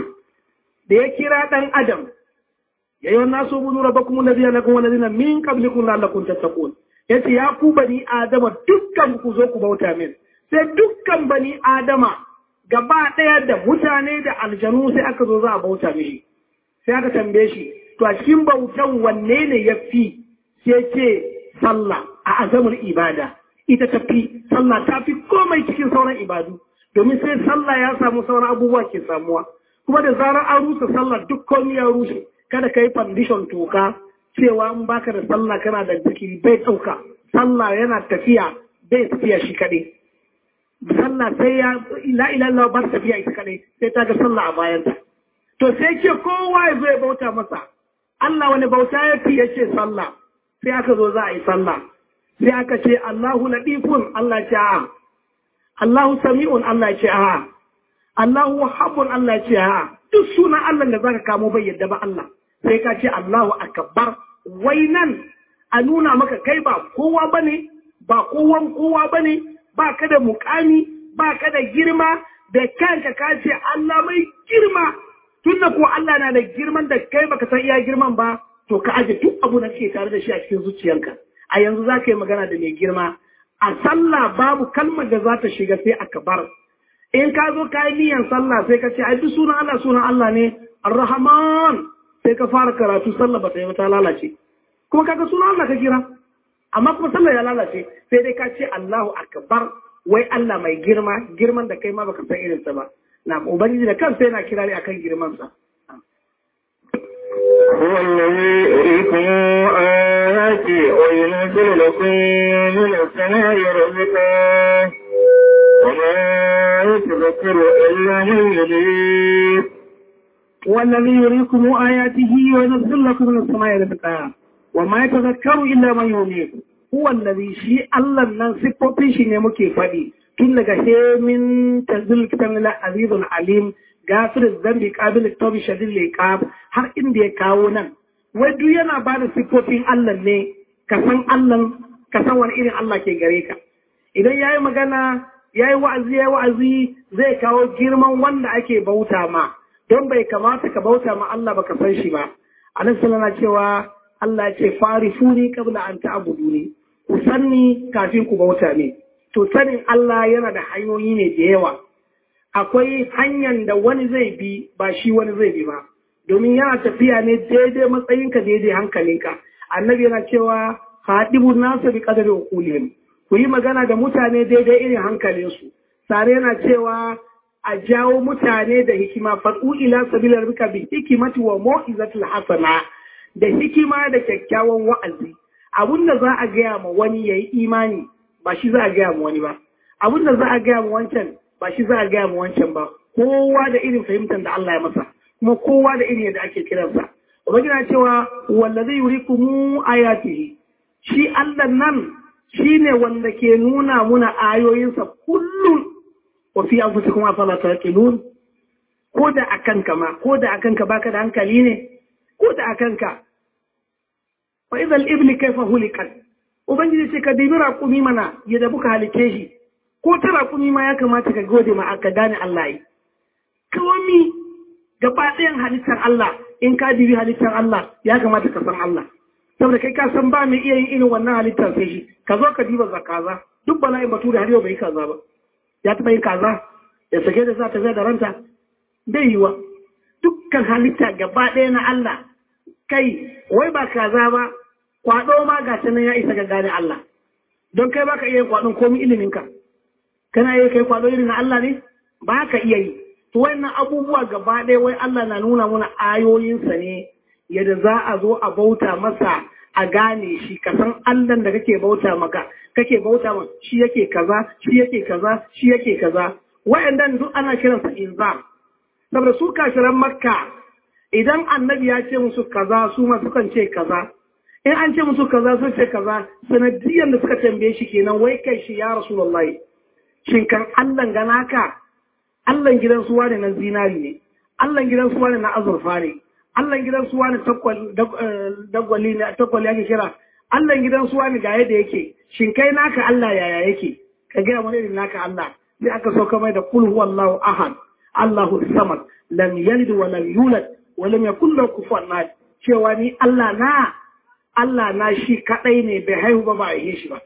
da ya kira ɗan adam ya yi wannan so bunu raba kuma lazina na kuma lazina min kablikun lalakun tattakun ya ce ya ku bani adama dukkan ku zo ku bauta min sai dukkan bani adama gaba ɗaya da mutane da aljanu sai aka zo za a bauta mishi sai aka tambaye shi to a cikin bautan wanne ne ya fi sai ce sallah a azamar ibada ita ta fi sallah ta fi komai cikin sauran ibadu domin sai sallah ya samu sauran abubuwa ke samuwa kuma da zarar an rusa sallah duk komai ya rushe kada ka yi foundation toka cewa in baka da sallah kana da zikiri bai ɗauka sallah yana tafiya bai tafiya shi kaɗai sallah sai ya la ilaha ba tafiya ita kaɗai sai ta ga sallah a bayanta to sai ce kowa ya zo ya bauta masa Allah wani bauta ya fi ya ce sallah sai aka zo za a yi sallah sai aka ce Allahu latifun Allah ce a Allahu sami'un Allah ce a Allahu wahabun Allah ce a duk sunan Allah da zaka kamo bai yadda ba Allah sai ka ce Allahu akbar wai nan a nuna maka kai ba kowa bane ba kowan kowa bane ba ka da mukami ba ka da girma da kanka ka ce Allah mai girma tunda ko Allah na da girman da kai baka san iya girman ba to ka aje duk abu da ke tare da shi a cikin zuciyarka a yanzu za ka yi magana da mai girma a sallah babu kalmar da za ta shiga sai akbar in ka zo ka yi niyan sallah sai ka ce ai duk sunan Allah sunan Allah ne Ar-Rahman sai ka fara karatu sallah ba ta yi ta lalace kuma kaga sunan Allah ka kira amma kuma sallah ya lalace sai dai ka ce Allahu akbar wai Allah mai girma girman da kai ma baka san irin sa ba na ubangiji da kansa yana kirari akan girman sa هو الذي يريكم آياتي وينزل لكم من السماء رزقا وما يتذكر إلا من يريد والذي يريكم آياته وينزل لكم من السماء رزقا وما يتذكر إلا من ينيب هو الذي شيء الله نن صفوتين shi ne muke faɗi tun daga hemin tanzil kitan la azizun alim gafir zambi qabil tawbi shadid liqab har inda ya kawo nan wai duk yana ba da siffofin Allah ne ka san Allah ka san wani irin Allah ke gare ka idan yayi magana yayi wa'azi yayi wa'azi zai kawo girman wanda ake bauta ma don bai kamata ka bauta ma Allah baka san shi ba anan sallana cewa Allah ce farifuni qabla an ta'buduni ku sanni kafin ku bauta ne to sanin Allah yana da hanyoyi ne da yawa akwai hanyar da wani zai bi ba shi wani zai bi ba domin yana tafiya ne daidai matsayinka daidai hankalinka annabi yana cewa haɗibu nasa bi qadari uqulihim ku yi magana da mutane daidai irin hankalinsu sare yana cewa a jawo mutane da hikima faɗu ila sabilar bika bi hikimati wa mo'izatul hasana da hikima da kyakkyawan wa'azi abun da za a gaya ma wani yayi imani ba shi za a gaya ma wani ba abun da za a gaya ma wancan ba shi za a gaya ma wancan ba kowa da irin fahimtar da Allah ya masa kuma kowa da irin yadda ake kiransa ubangiji cewa wallazi yurikumu ayatihi shi Allah nan shine wanda ke nuna muna ayoyinsa kullum wa fi anfusikum afala taqilun ko da akan ka ma ko da akan ka baka da hankali ne ko da akan ka fa idal ibli kayfa hulikat ubangiji ce ka dibi raƙumi mana ya da buka halike shi ko ta raƙumi ma ya kamata ka gode ma ka gane Allah yi kawami gaba ɗayan halittar Allah in ka dibi halittar Allah ya kamata ka san Allah saboda kai ka san ba mai iya yin irin wannan halittar sai shi ka zo ka diba zakaza duk bala'in bature har yau bai yi kaza ba ya taɓa yin kaza ya sake da za ta zai da ranta bai yiwa dukkan halitta gaba ɗaya na Allah kai wai ba kaza ba kwaɗo ma ga nan ya isa ga gane Allah don kai baka iya yin kwaɗon komi iliminka kana iya kai kwaɗo irin na Allah ne ba ka iya yi to wannan abubuwa gaba ɗaya wai Allah na nuna mana ayoyinsa ne yadda za a zo a bauta masa a gane shi ka san Allah da kake bauta maka kake bauta ma shi yake kaza shi yake kaza shi yake kaza wayannan duk ana kiransa inzam saboda su kafiran makka idan annabi ya ce musu kaza su ma sukan ce kaza in an ce musu kaza sun ce kaza sanadiyan da suka tambaye shi kenan wai kai shi ya rasulullahi shin kan Allah gana ka Allah gidan suwa ne na zinari ne Allah gidan suwa ne na azurfa ne Allah gidan suwa ne dagwali ne takwali ake kira Allah gidan suwa ne ga yadda yake shin kai naka Allah yaya yake ka gaya mana irin naka Allah sai aka sauka mai da kul huwallahu ahad Allahu samad lam yalid wa lam yulad wa lam yakul lahu kufuwan ahad cewa ni Allah na Allah na shi kadai ne bai haihu ba ba a yi shi ba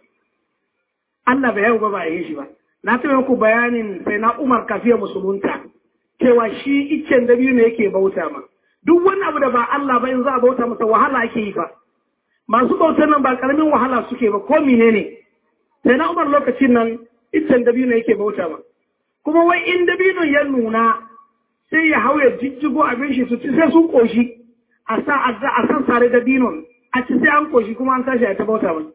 Allah bai haihu ba ba a yi shi ba na taɓa muku bayanin sai na Umar kafiya musulunta cewa shi iccen da biyu ne yake bauta ma duk wani abu da ba Allah ba in za a bauta masa wahala ake yi ba masu bautar nan ba karamin wahala suke ba ko mine ne sai na Umar lokacin nan iccen da biyu ne yake bauta ma kuma wai in dabino ya nuna sai ya hau ya jijjigo abin shi su ci sai sun koshi a sa a san sare dabinon a ci sai an koshi kuma an tashi a ta bauta mai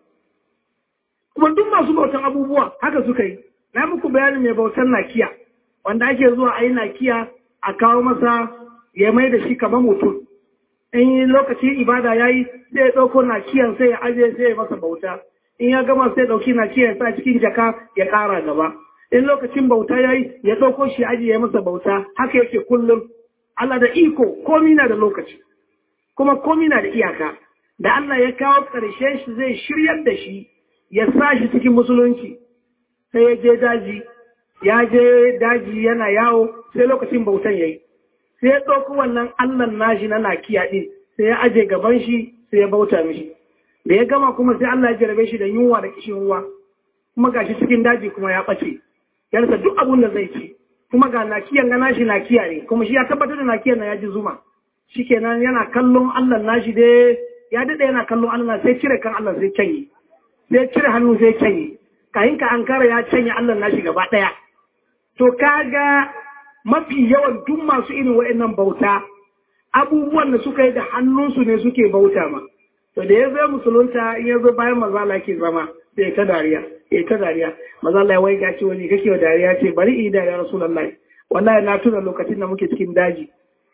kuma duk masu bautan abubuwa haka suka yi na muku bayanin mai bautan nakiya wanda ake zuwa a yi nakiya a kawo masa ya mai da shi kamar mutum in yi lokacin ibada ya yi sai ya ɗauko nakiyan sai ya ajiye sai ya masa bauta in ya gama sai ɗauki nakiyan sa cikin jaka ya ƙara gaba in lokacin bauta ya yi ya ɗauko shi ajiye ya masa bauta haka yake kullum Allah da iko komi na da lokaci kuma komi na da iyaka da Allah ya kawo ƙarshen shi zai shiryar da shi ya sa shi cikin musulunci sai ya je daji ya je daji yana yawo sai lokacin bautan ya yi sai ya ɗauki wannan Allah nashi na nakiya ɗin sai ya aje gaban shi sai ya bauta mishi da ya gama kuma sai Allah ya jarabe shi da yunwa da kishin ruwa kuma gashi cikin daji kuma ya ɓace ya rasa duk abun da zai ci kuma ga nakiyan ga nashi nakiya ne kuma shi ya tabbatar da nakiyan na ya ji zuma shikenan yana kallon Allah nashi dai ya daɗe yana kallon Allah sai cire kan Allah sai canye sai cire hannu sai canye kayin ka ankara ya canye Allah nashi gaba ɗaya to kaga mafi yawan duk masu irin wa'annan bauta abubuwan da suka yi da hannunsu ne suke bauta ma to da ya zo musulunta in ya zo bayan mazala ke zama sai ta dariya ya ta dariya mazala ya wai gaci wani kake wa dariya ce bari in dariya rasulullahi wallahi na tuna lokacin da muke cikin daji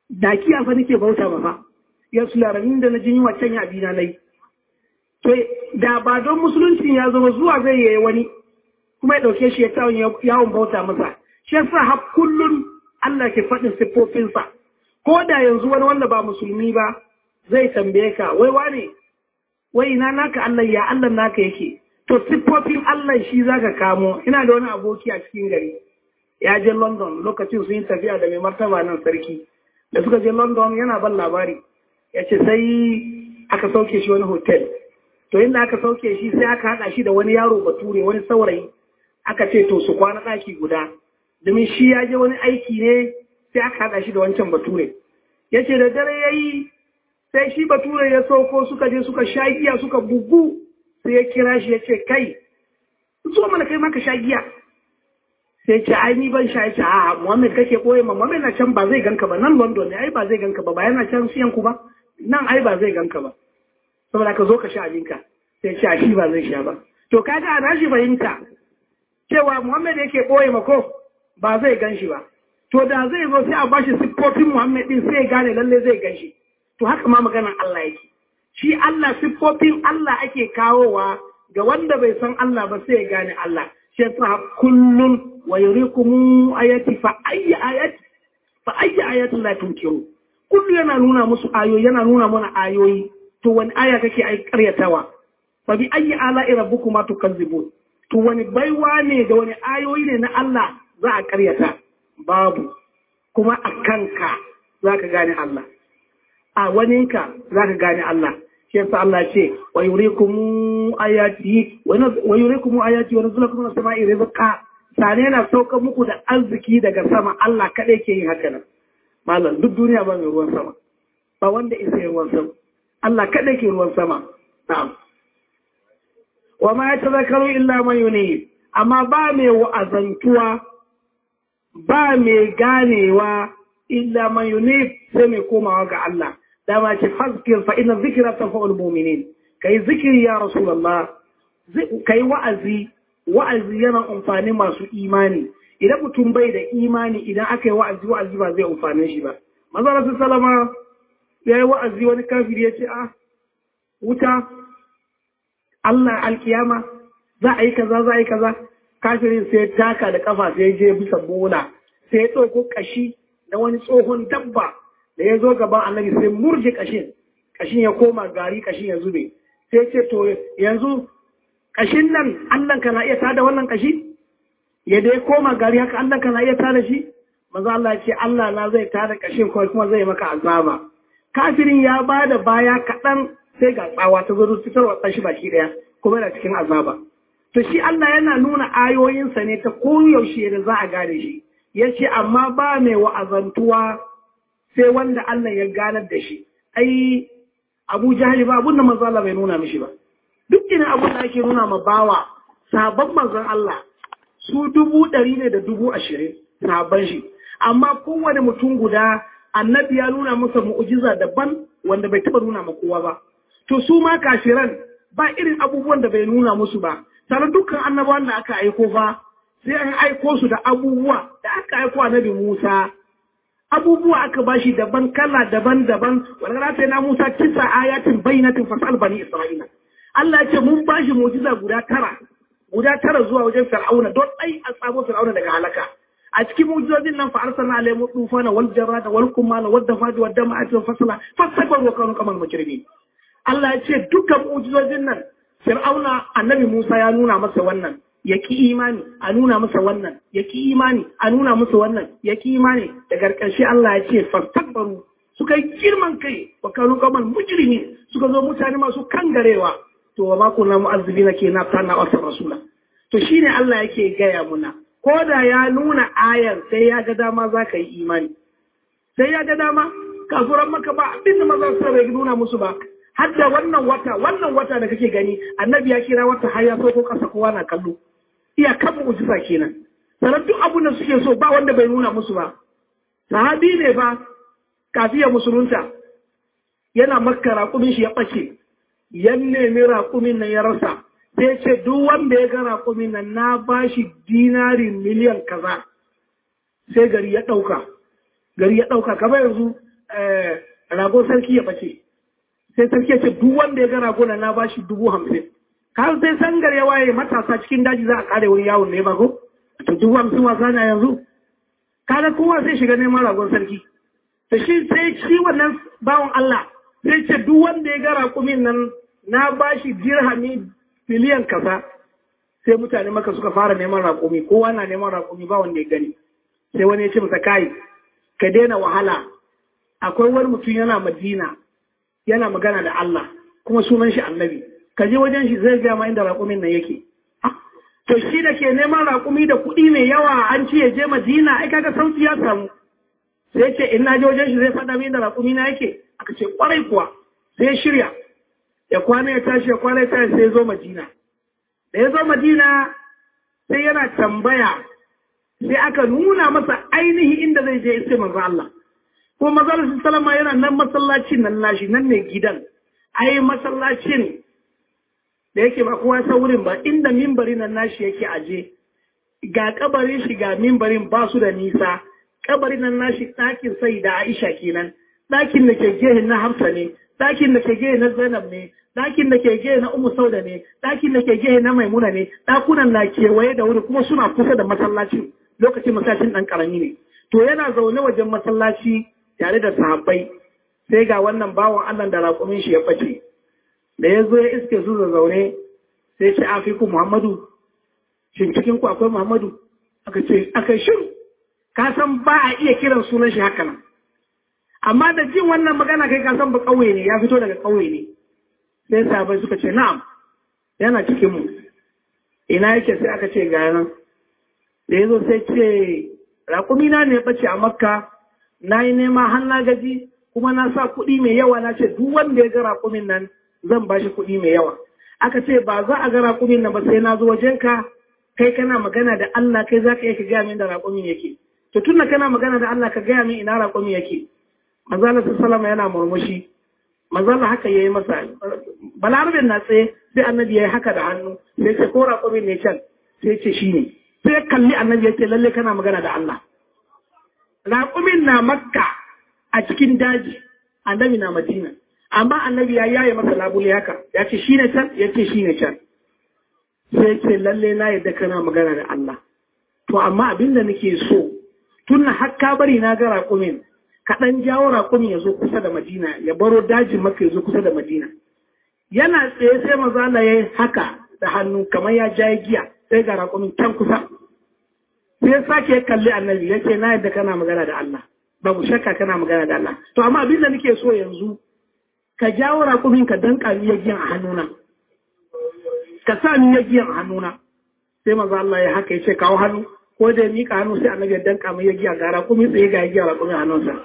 da kiya fa nake bauta ba fa ya su laramin da na jin yunwa can ya bina nai to da ba don musulunci ya zama zuwa zai yi wani kuma ya ɗauke shi ya tawon yawon bauta masa shi yasa har kullun Allah ke faɗin siffofinsa ko da yanzu wani wanda ba musulmi ba zai tambaye ka wai wane wai ina naka Allah ya Allah naka yake to siffofin Allah shi zaka kamo ina da wani aboki a cikin gari ya je London lokacin sun yi tafiya da mai martaba nan sarki da suka je London yana ban labari ya ce sai aka sauke shi wani hotel to inda aka sauke shi sai aka haɗa shi da wani yaro bature wani saurayi aka ce to su kwana ɗaki guda domin shi ya je wani aiki ne sai aka haɗa shi da wancan bature ya ce da dare ya yi sai shi bature ya sauko suka je suka sha giya suka bugu sai ya kira shi ya ce kai zo mana kai maka sha giya sai ce ai ni ban sha ya ce a Muhammad kake koye ma Muhammad na can ba zai ganka ba nan London ne ai ba zai ganka ba ba yana can siyan ku ba nan ai ba zai ganka ba saboda ka zo ka sha abinka sai ce a shi ba zai sha ba to kaga ana shi fahimta cewa Muhammad yake koye ma ko ba zai gan shi ba to da zai zo sai a bashi siffofin Muhammad din sai ya gane lalle zai gan shi to haka ma maganar Allah yake shi Allah siffofin Allah ake kawowa ga wanda bai san Allah ba sai ya gane Allah shi yasa kullun wa yurikum ayati fa ayyi ayati fa ayyi ayatin la tunkiru kullu yana nuna musu ayoyi yana nuna mana ayoyi to wani aya kake ai karyatawa fa bi ayyi ala'i rabbukuma tukazzibun to wani baiwa ne da wani ayoyi ne na Allah za a karyata babu kuma a kanka za ka gane Allah a waninka za ka gane Allah shi yasa Allah ce wa yurikum ayati wa yurikum ayati wa nuzulakum min as-sama'i rizqa sane yana sauka muku da arziki daga sama Allah kadai ke yin haka nan malam duk duniya ba mai ruwan sama ba wanda isa yin ruwan sama Allah kadai ke ruwan sama na'am wa ma yatazakaru illa man yunib amma ba mai wa'azantuwa ba mai ganewa illa man yunib sai mai komawa ga Allah dama ce fazkir fa inna zikra tanfa'ul mu'minin kai zikiri ya rasulullah kai wa'azi wa'azi yana amfani masu imani idan mutum bai da imani idan aka yi wa'azi wa'azi ba zai amfane shi ba manzo rasul sallama ya yi wa'azi wani kafiri ya ce ah wuta Allah alkiyama za a yi kaza za a yi kaza kafirin sai taka da kafa sai je bisa bola sai ya ɗauko kashi da wani tsohon dabba da ya zo gaban annabi sai murje kashin kashin ya koma gari kashin ya zube sai ce to yanzu kashin nan Allah kana iya tada wannan kashi ya dai koma gari haka Allah kana iya tada shi maza Allah ce Allah na zai tada kashin ko kuma zai maka azaba kafirin ya bada baya kaɗan sai ga tsawa ta zo fitarwa tsashi baki ɗaya kuma yana cikin azaba to shi Allah yana nuna ayoyinsa ne ta koyaushe da za a gane shi ya ce amma ba mai wa'azantuwa sai wanda Allah ya ganar da shi ai Abu Jahali ba abun da manzo Allah bai nuna mishi ba duk ina abun da ake nuna ma bawa sabon manzon Allah su dubu ɗari ne da dubu ashirin sabon shi amma kowane mutum guda annabi ya nuna masa mu'ujiza daban wanda bai taɓa nuna ma kowa ba to su ma kashiran ba irin abubuwan da bai nuna musu ba sannan dukkan annabawan da aka aiko fa sai an aiko su da abubuwa da aka aiko annabi Musa abubuwa aka bashi daban kala daban-daban wanda za ta yi na Musa kisa ayatin bayyanatin fasal bani Isra'ila Allah ya ce mun bashi mu'jiza guda tara guda tara zuwa wajen Fir'auna don ai a tsamo Fir'auna daga halaka a cikin mu'jizojin nan fa arsalna alayhim tufana wal jarada wal kumala wad dafadi wad dama'ati wal fasala fasabaru kanu kaman mujrimin Allah ya ce dukkan mu'jizojin nan Fir'auna annabi Musa ya nuna masa wannan ya ki imani a nuna masa wannan ya ki imani a nuna masa wannan ya ki imani da ƙarshe Allah ya ce fastakbaru suka yi girman kai wa kanu kaman mujrimi suka zo mutane masu kangarewa to wa ma kunna mu'azzibina ke na tana wasa rasula to shine Allah yake gaya muna ko da ya nuna ayar sai ya ga dama za ka yi imani sai ya ga dama kafuran maka ba abin da maza su bai nuna musu ba har da wannan wata wannan wata da kake gani annabi ya kira wata har ya ko kasa kowa na kallo iya kan mu'jiza kenan sanar duk abin da suke so ba wanda bai nuna musu ba sahabi ne fa kafiya musulunta yana makka raƙumin shi ya ɓace yan nemi raƙumin nan ya rasa sai ce duk wanda ya ga raƙumin nan na ba shi dinari miliyan kaza sai gari ya ɗauka gari ya ɗauka kamar yanzu rago sarki ya bace sai sarki ya ce duk wanda ya ga rago na bashi dubu hamsin har sai sangar ya waye matasa cikin daji za a kare wani yawon ne ba ko to dubu hamsin wasa na yanzu kaga kowa sai shiga neman ragon sarki to shi sai shi wannan bawan Allah sai ce duk wanda ya ga raƙumin nan na bashi dirhami biliyan kaza sai mutane maka suka fara neman raƙumi kowa na neman raƙumi ba wanda ya gani sai wani ya ce masa kai ka daina wahala akwai wani mutum yana madina yana magana da Allah kuma sunan shi annabi ka je wajen shi zai gaya ma inda raƙumin nan yake to shi da ke neman raƙumi da kuɗi mai yawa an ce ya je madina ai kaga sauki ya samu sai ce in na je wajen shi zai faɗa min da raƙumi na yake aka ce kwarai kuwa sai ya shirya ya kwana ya tashi ya kwana ya tashi sai ya zo madina da ya zo madina sai yana tambaya sai aka nuna masa ainihi inda zai je sai manzo Allah ko manzo salama yana nan masallacin nan nashi nan ne gidan ai masallacin da yake ba kowa san wurin ba inda mimbarin nan nashi yake aje ga kabarin shi ga mimbarin ba su da nisa kabarin nan nashi ɗakin sai da Aisha kenan ɗakin da ke gehe na Hafsa ne ɗakin da ke gehe na Zainab ne ɗakin da ke gehe na Ummu Sauda ne ɗakin da ke gehe na Maimuna ne ɗakunan na kewaye da wuri kuma suna kusa da masallaci lokacin masallacin ɗan ƙarami ne to yana zaune wajen masallaci tare da sahabbai sai ga wannan bawan Allah da raƙumin shi ya bace da ya zo ya iske su da zaune sai ce a ku Muhammadu shin cikin ku akwai Muhammadu aka ce aka shin ka san ba a iya kiran sunan shi haka nan amma da jin wannan magana kai ka san ba kauye ne ya fito daga kauye ne sai sahabbai suka ce na'am yana cikin mu ina yake sai aka ce ga nan da ya zo sai ce raƙumina ne bace a makka na yi nema har na gaji kuma na sa kuɗi mai yawa na ce duk wanda ya ga raƙumin nan zan ba shi kuɗi mai yawa aka ce ba za a ga raƙumin nan ba sai na zo wajenka kai kana magana da Allah kai za ka iya ka gaya min da raƙumin yake to tun da kana magana da Allah ka gaya min ina raƙumin yake manzala sallama yana murmushi manzala haka yayi masa balarabin na tsaye sai annabi yayi haka da hannu sai ce ko raƙumin ne can sai ce shine sai kalli annabi yake lalle kana magana da Allah raƙumin na makka a cikin daji annabi na madina amma annabi ya yaye masa labule haka ya ce shi ne can ya ce shi ne can sai ce lalle na yadda kana magana da Allah to amma abin da nake so tun na hakka bari na ga raƙumin kaɗan jawo raƙumin ya zo kusa da madina ya baro dajin maka ya zo kusa da madina yana tsaye sai maza Allah ya yi haka da hannu kamar ya ja giya sai ga raƙumin can kusa sai sake kalli annabi ya ce na yadda kana magana da Allah babu shakka kana magana da Allah to amma abin da nake so yanzu ka jawo raƙumin ka danka ni ya giyan a hannuna ka sa ni ya giyan a hannuna sai maza Allah ya haka ya ce kawo hannu ko da ya mika hannu sai annabi ya danka mai ya giya ga raƙumi tsaye ga ya giya raƙumin hannunsa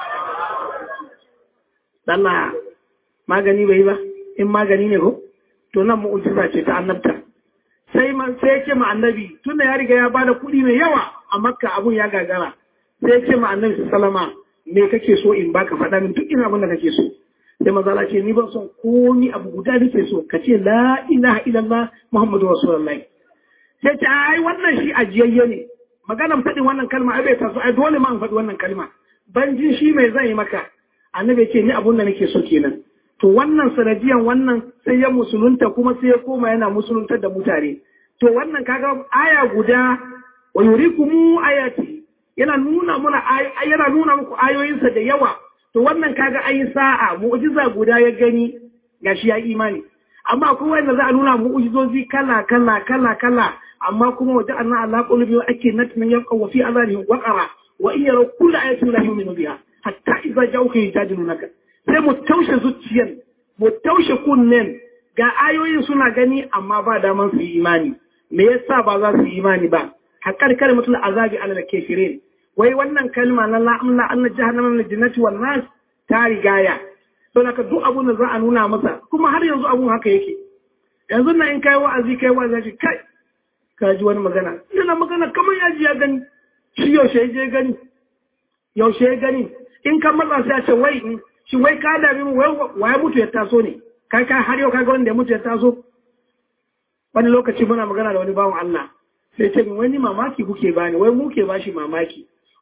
Allah magani bai ba in magani ne ko to nan mu'ujiza ce ta annabta sai man sai ya ce ma annabi tunda ya riga ya bada kuɗi mai yawa a makka abun ya gagara sai ya ce ma annabi sallama me kake so in baka faɗa min duk ina abin da kake so sai mazala ce ni ban son komi abu guda nake so ka ce la ilaha illallah muhammadu rasulullahi sai ce ai wannan shi ajiyayye ne maganan faɗin wannan kalma ai bai taso ai dole ma in faɗi wannan kalma ban jin shi mai zan yi maka annabi ce ni abun da nake so kenan to wannan sanadiyan wannan sai ya musulunta kuma sai ya koma yana musuluntar da mutane to wannan kaga aya guda wa yurikumu ayati yana nuna muna yana nuna muku ayoyinsa da yawa to wannan kaga ayi sa'a mu'jiza guda ya gani gashi ya imani amma akwai wanda za a nuna mu'jizozi kala kala kala kala amma kuma waje anna Allah qulubi ake natmin yaqwa wa fi azanihim waqara wa in yaraw kullu ayatin la yu'minu biha hatta idza ja'uka yujadilunaka sai mu taushe zuciyan mu taushe kunnen ga ayoyin suna gani amma ba daman su yi imani me yasa ba za su yi imani ba haƙar kalmatul azabi ala kafirin wai wannan kalma na la amla anna jahannama min jannati wan nas ta rigaya to naka duk abun da za a nuna masa kuma har yanzu abun haka yake yanzu na in kai wa'azi kai wa'azi kai ka ji wani magana ina magana kamar ya ji ya gani shi yaushe ya je gani yaushe ya gani in kan matsa sai a ce wai shi wai ka dami mu wai ya mutu ya taso ne kai kai har yau kaga wanda ya mutu ya taso wani lokaci muna magana da wani bawan Allah sai ce wani mamaki kuke bani wai muke bashi mamaki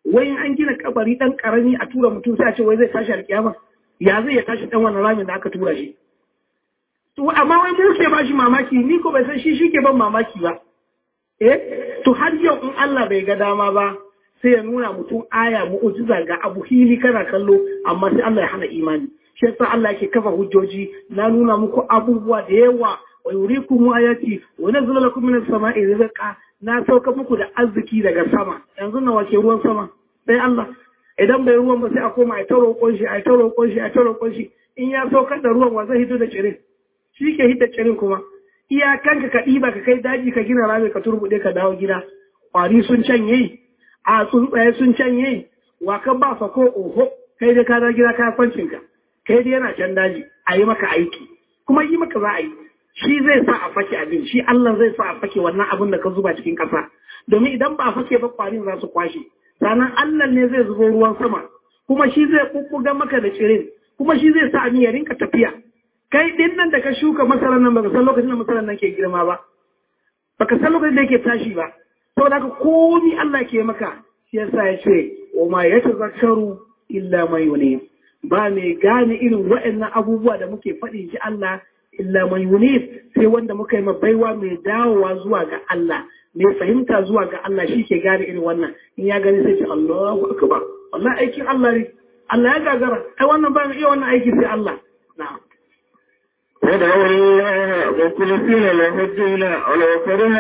wai in an gina kabari dan karami a tura mutum sai a ce wai zai tashi alkiyama ya zai ya tashi dan wannan ramin da aka tura shi to amma wai mu ke ba shi mamaki ni ko bai san shi shi ke ban mamaki ba eh to har yau in Allah bai ga dama ba sai ya nuna mutum aya mu'ujiza ga abu hili kana kallo amma sai Allah ya hana imani shi yasa Allah yake kafa hujjoji na nuna muku abubuwa da yawa wa yurikum ayati wa nazala lakum minas sama'i rizqa na sauka muku da arziki daga sama yanzu na wace ruwan sama sai Allah idan bai ruwan ba sai a koma a taro kunshi a taro kunshi a taro kunshi in ya saukar da ruwan wa zai hito da cirin shi ke hita cirin kuma iyakanka ka ɗiba ka kai daji ka gina rami ka turbuɗe ka dawo gida ƙwari sun canye a tsuntsaye sun canye wa ka ba fa ko oho kai dai ka dawo gida ka kwancin ka kai dai yana can daji a yi maka aiki kuma yi maka za a yi shi zai sa a fake abin shi Allah zai sa a fake wannan abin da ka zuba cikin ƙasa domin idan ba a fake ba ƙwarin za su kwashe sannan Allah ne zai zubo ruwan sama kuma shi zai kukkuga maka da cirin kuma shi zai sa abin ya rinka tafiya kai din nan da ka shuka masarar nan baka san lokacin da masarar nan ke girma ba baka san lokacin da yake tashi ba saboda haka komi Allah ke maka shi yasa ya ce wa ma yatazakkaru illa man yunib ba mai gane irin waɗannan abubuwa da muke faɗi shi Allah illa man yunib sai wanda muka yi baiwa mai dawowa zuwa ga Allah mai fahimta zuwa ga Allah shi ke gane irin wannan in ya gani sai ce Allahu akbar wallahi aikin Allah ne Allah ya gagara ai wannan ba mu iya wannan aiki sai Allah na'am ودعوا الله مخلصين له الدين ولو كره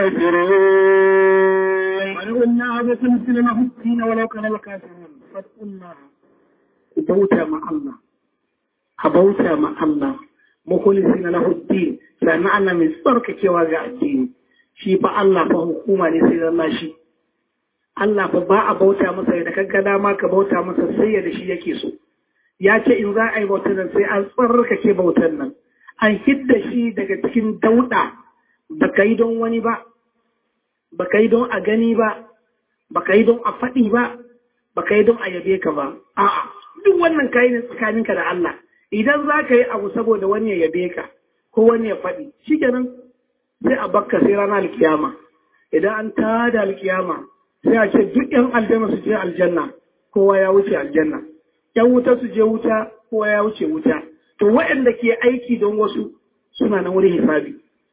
الكافرون ولو الله مخلصين له الدين ولو كره الكافرون فاتقوا الله بوتا مع الله أبوتا مع الله مخلصين له الدين سمعنا من صرك كواجع الدين shi fa Allah fa hukuma ne sai Allah shi Allah fa ba a bauta masa da kaga dama ka bauta masa sai da shi yake so ya ce in za a yi bautar nan sai an tsarkake bautar nan an hidda shi daga cikin dauɗa ba ka yi don wani ba ba ka yi don a gani ba ba ka yi don a faɗi ba ba ka yi don a yabe ka ba a'a duk wannan kayi ne tsakaninka da Allah idan za ka yi abu saboda wani ya yabe ka ko wani ya faɗi shikenan sai a bakka sai ranar alkiyama idan an tada alkiyama sai a ce duk yan aljanna su je aljanna kowa ya wuce aljanna yan wuta su je wuta kowa ya wuce wuta to waɗanda ke aiki don wasu suna nan wurin hisabi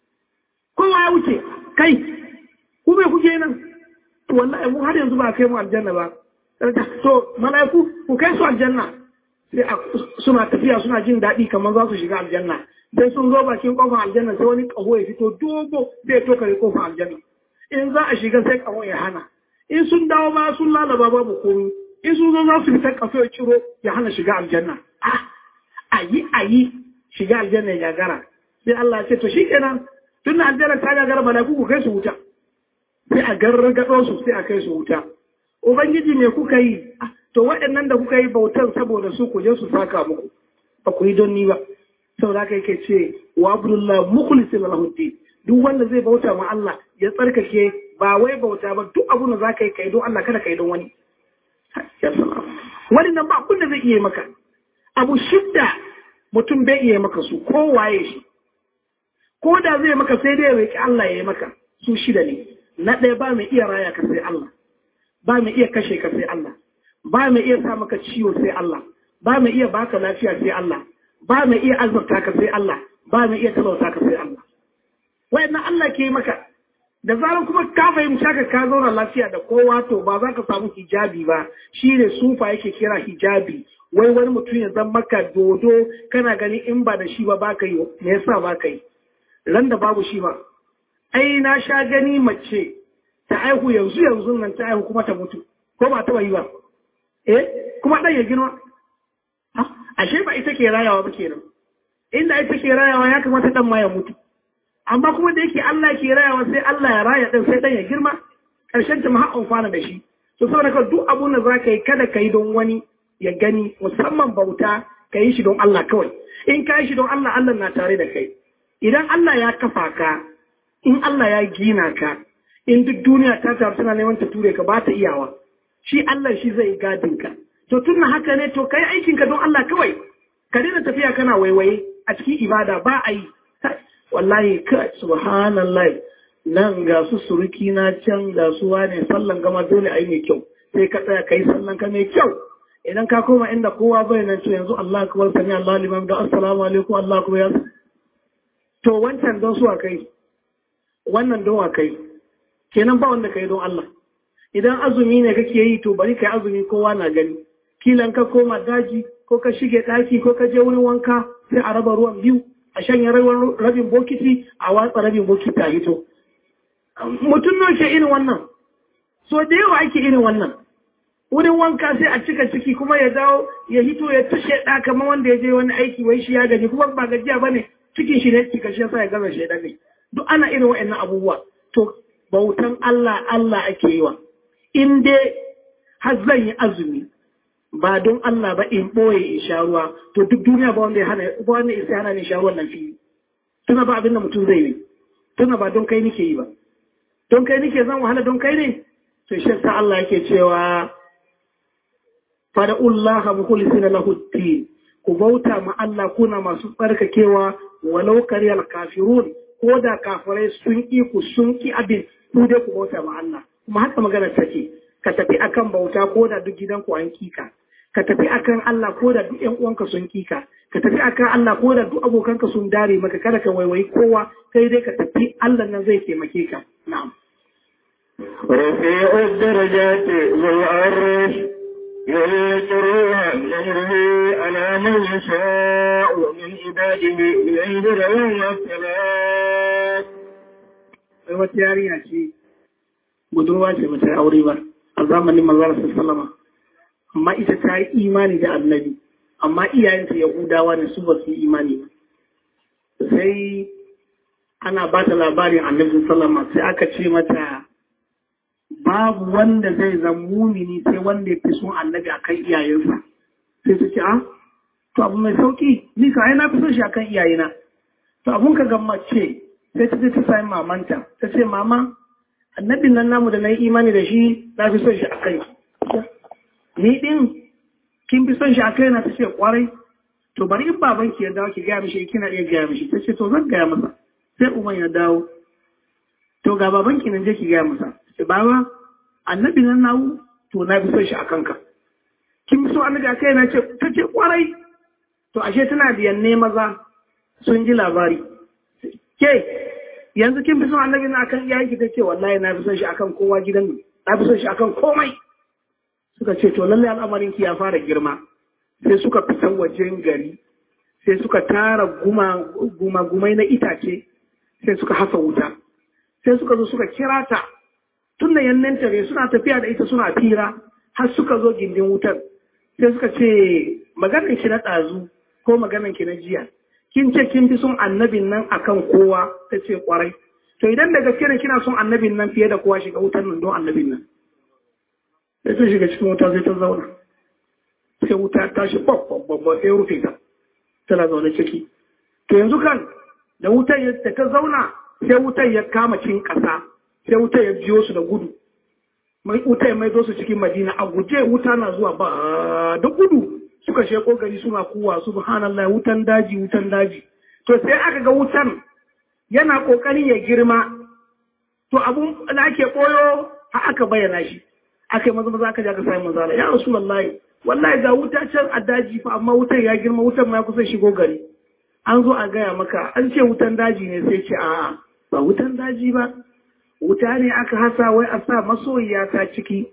kowa ya wuce kai ku bai kuke nan to wallahi mu har yanzu ba kai mu aljanna ba to mala'iku ku kai su aljanna sai suna tafiya suna jin daɗi kamar za su shiga aljanna sai sun zo bakin kofar aljanna sai wani ƙaho ya fito dogo zai tokare kofar aljanna in za a shiga sai ƙaho ya hana in sun dawo ba sun lalaba babu komi in sun zo za su fita ƙaso ya ciro ya hana shiga aljanna a yi a yi shiga aljanna ya gagara sai Allah ya ce to shikenan tun da aljanna ta gagara mala'iku ku kai su wuta sai a gargado su sai a kai su wuta ubangiji me kuka yi to waɗannan da kuka yi bautan saboda su ku je su saka muku ba ku yi don ni ba saboda haka yake ce wa abdullah mukhlisin lahu duk wanda zai bauta ma Allah ya tsarkake ba wai bauta ba duk abun da zaka yi kai don Allah kada kai don wani ya salam wani nan ba abun da zai iya maka abu shidda mutum bai iya maka su ko waye shi ko da zai maka sai dai ya Allah ya yi maka su shida ne na ɗaya ba mai iya raya ka sai Allah ba mai iya kashe ka sai Allah ba mai iya sa maka ciwo sai Allah ba mai iya baka lafiya sai Allah ba mai iya azurta ka sai Allah ba mai iya talauta ka sai Allah wayannan Allah ke maka da zarar kuma ka fahimci haka ka zauna lafiya da kowa to ba za ka samu hijabi ba shi ne sufa yake kira hijabi wai wani mutum ya zama maka dodo kana gani in ba da shi ba ba ka yi me yasa ba ka yi ran da babu shi ba ai na sha gani mace ta aihu yanzu yanzu nan ta aihu kuma ta mutu ko ba ta yi ba eh kuma dan ya girma ashe ba ita ke rayawa ba kenan inda ita ke rayawa ya kamata dan ma ya mutu amma kuma da yake Allah ke rayawa sai Allah ya raya dan sai dan ya girma karshen ta ma har amfana da shi to saboda ka duk abun da zaka yi kada ka yi don wani ya gani musamman bauta ka yi shi don Allah kawai in ka yi shi don Allah Allah na tare da kai idan Allah ya kafa ka in Allah ya gina ka in duk duniya ta taru tana neman ta ture ka ba ta iyawa shi Allah shi zai gadin ka to tun haka ne to kai aikin ka don Allah kawai ka daina tafiya kana waiwaye a cikin ibada ba a yi wallahi ka subhanallah nan ga su suruki na can ga su wane sallan gama dole a yi mai kyau sai ka tsaya kai sallan ka mai kyau idan ka koma inda kowa bai nan to yanzu Allah akbar sami Allah liman da assalamu alaikum Allah akbar ya to wancan don su kai wannan don kai kenan ba wanda kai don Allah idan azumi ne kake yi to bari kai azumi kowa na gani kilan ka koma daji ko ka shige daki ko ka je wurin wanka sai a raba ruwan biyu a shanye rabin bokiti a watsa rabin bokiti a hito mutum nan ke irin wannan so da yawa ake irin wannan wurin wanka sai a cika ciki kuma ya dawo ya hito ya tushe ɗa kamar wanda ya je wani aiki wai shi ya gaji kuma ba gajiya ba ne cikin shi ne cika shi yasa ya gaza shi ne duk ana irin wa'annan abubuwa to bautan Allah Allah ake yi wa in dai har zan yi azumi ba don Allah ba in ɓoye in sha ruwa to duk duniya ba wanda ya hana ba wanda ya hana ni sha ruwan nan fili tuna ba abin da mutum zai yi tuna ba don kai nike yi ba don kai nike zan wahala don kai ne to shi sa Allah yake cewa fada'ullaha mukhlisina lahu din ku bauta ma Allah kuna masu tsarkakewa walau kariyal kafirun ko da kafirai sun ki ku sun ki abin ku dai ku bauta ma Allah kuma haka magana take ka tafi akan bauta ko da duk gidanku an kika ka tafi akan Allah ko da duk ƴan uwanka sun kika ka tafi akan Allah ko da duk abokanka sun dare maka kada ka waiwayi kowa kai dai ka tafi Allah nan zai taimake ka na'am رفيع الدرجات ذو العرش يلقي الروح من امره على من يشاء من عباده لينذر يوم الثلاث sai wata yarinya ce budurwa ce ba ta yi aure ba a zamanin manzara sallama amma ita ta yi imani da annabi amma iyayenta yahudawa ne su ba su yi imani ba sai ana ba ta labarin annabi sallama sai aka ce mata babu wanda zai zan mumini sai wanda ya fi son annabi a kan iyayensa sai su ce a to abu mai sauki ni ka ai na fi son shi a kan iyayena to abun ka gamma ce sai ta ce ta sami mamanta ta ce mama annabin nan namu da na yi imani da shi na fi son shi a kai ni din kin fi son shi a kai na ta ce kwarai to bari in baban ki ya dawo ki gaya mishi kina iya gaya mishi ta ce to zan gaya masa sai uban ya dawo to ga baban ki nan je ki gaya masa ce baba annabi nan nawu to na fi son shi a kanka kin fi so annabi a kai na ce ta ce kwarai to ashe tana biyan ne maza sun ji labari ke yanzu kin fi son annabi na akan iyayen ki ta ce wallahi na fi son shi akan kowa gidan na fi son shi akan komai suka ce to lallai al'amarin ki ya fara girma sai suka fita wajen gari sai suka tara guma gumai na itace sai suka hasa wuta sai suka zo suka kira ta tun da yannan tare suna tafiya da ita suna fira har suka zo gindin wutar sai suka ce maganar ki na ɗazu ko maganar ki na jiya kin ce kin fi son annabin nan akan kowa ta ce kwarai to idan da gaske ne kina son annabin nan fiye da kowa shiga wutar nan don annabin nan sai ta shiga cikin wuta sai ta zauna sai wuta ta shi babba sai rufe ta tana zaune ciki to yanzu kan da wutar da ta zauna sai wutar ya kama cin ƙasa sai wuta ya biyo su da gudu mai wuta ya maido su cikin madina a guje wuta na zuwa ba da gudu suka sheko gari suna kuwa subhanallah wutan daji wutan daji to sai aka ga wutan yana kokarin ya girma to abun da ake koyo har aka bayyana shi aka yi maza maza aka je aka sami manzala ya rasulullahi wallahi ga wuta can a daji fa amma wutan ya girma wutan ma ya kusa shigo gari an zo a gaya maka an ce wutan daji ne sai ce a'a ba wutan daji ba wuta ne aka hasa wai a sa masoyiya ta ciki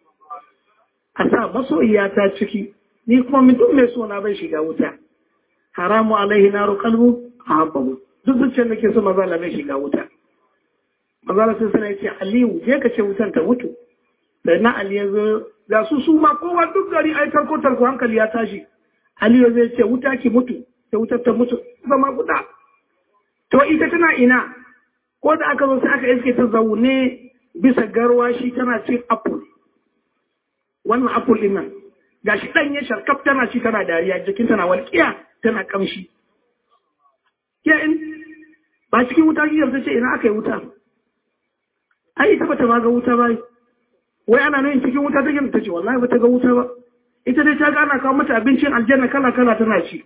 a sa masoyiya ta ciki ni kuma mutum mai sona bai shiga wuta haramu alaihi naru kalbu a habbabu duk zuciyar da ke so maza bai shiga wuta maza sai sana ce aliyu je ka ce wutan ta mutu da na ali ya zo da su su ma kowa duk gari ai tarko tarko hankali ya tashi aliyu zai ce wuta ki mutu sai wutar ta mutu zama guda to ita tana ina ko da aka zo sai aka iske ta zaune bisa garwashi tana cin apple wannan apple din nan gashi ɗanye sharkaf tana ci tana dariya jikin tana walƙiya tana kamshi ke in ba cikin wuta ki ta ce ina aka yi wuta ai ita bata ma ga wuta ba wai ana nan cikin wuta take ta ce wallahi bata ga wuta ba ita dai ta ga ana kawo mata abincin aljanna kala kala tana ci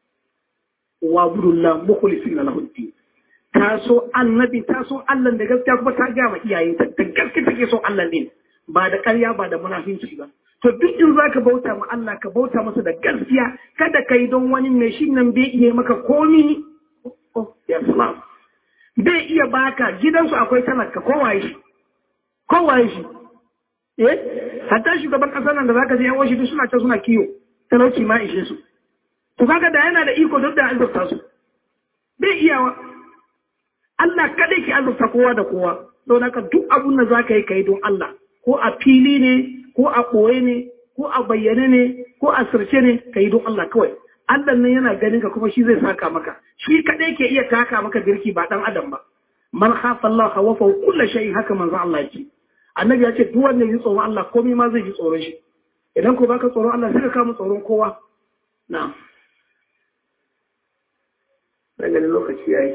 wa budullah mukhlisina lahu din ta so annabi ta so Allah da gaskiya kuma ta ga ma iyayenta da gaskiya take so Allah din ba da ƙarya ba da munafinci ba to duk in za ka bauta ma Allah ka bauta masa da gaskiya kada ka yi don wani mai shi nan bai iya maka komi oh ya salam bai iya baka gidansu akwai talaka kowaye shi kowaye shi eh hatta shugaban ƙasar nan da zaka je yan washi duk suna can suna kiyo talauci ma ishe su to kaga da yana da iko duk da azurta su bai iyawa Allah kadai ke azurta kowa da kowa don haka duk abun da zaka yi kai don Allah ko a fili ne ko a ɓoye ne ko a bayyane ne ko a sirce ne ka yi don Allah kawai Allah nan yana ganin ka kuma shi zai saka maka shi kadai ke iya taka maka birki ba dan adam ba man khafa Allah wa fa kullu shay haka manzo Allah yake annabi ya ce duk wanda ya ji tsoron Allah komai ma zai ji tsoron shi idan ko baka tsoron Allah sai ka kama tsoron kowa na'am daga lokaci yayi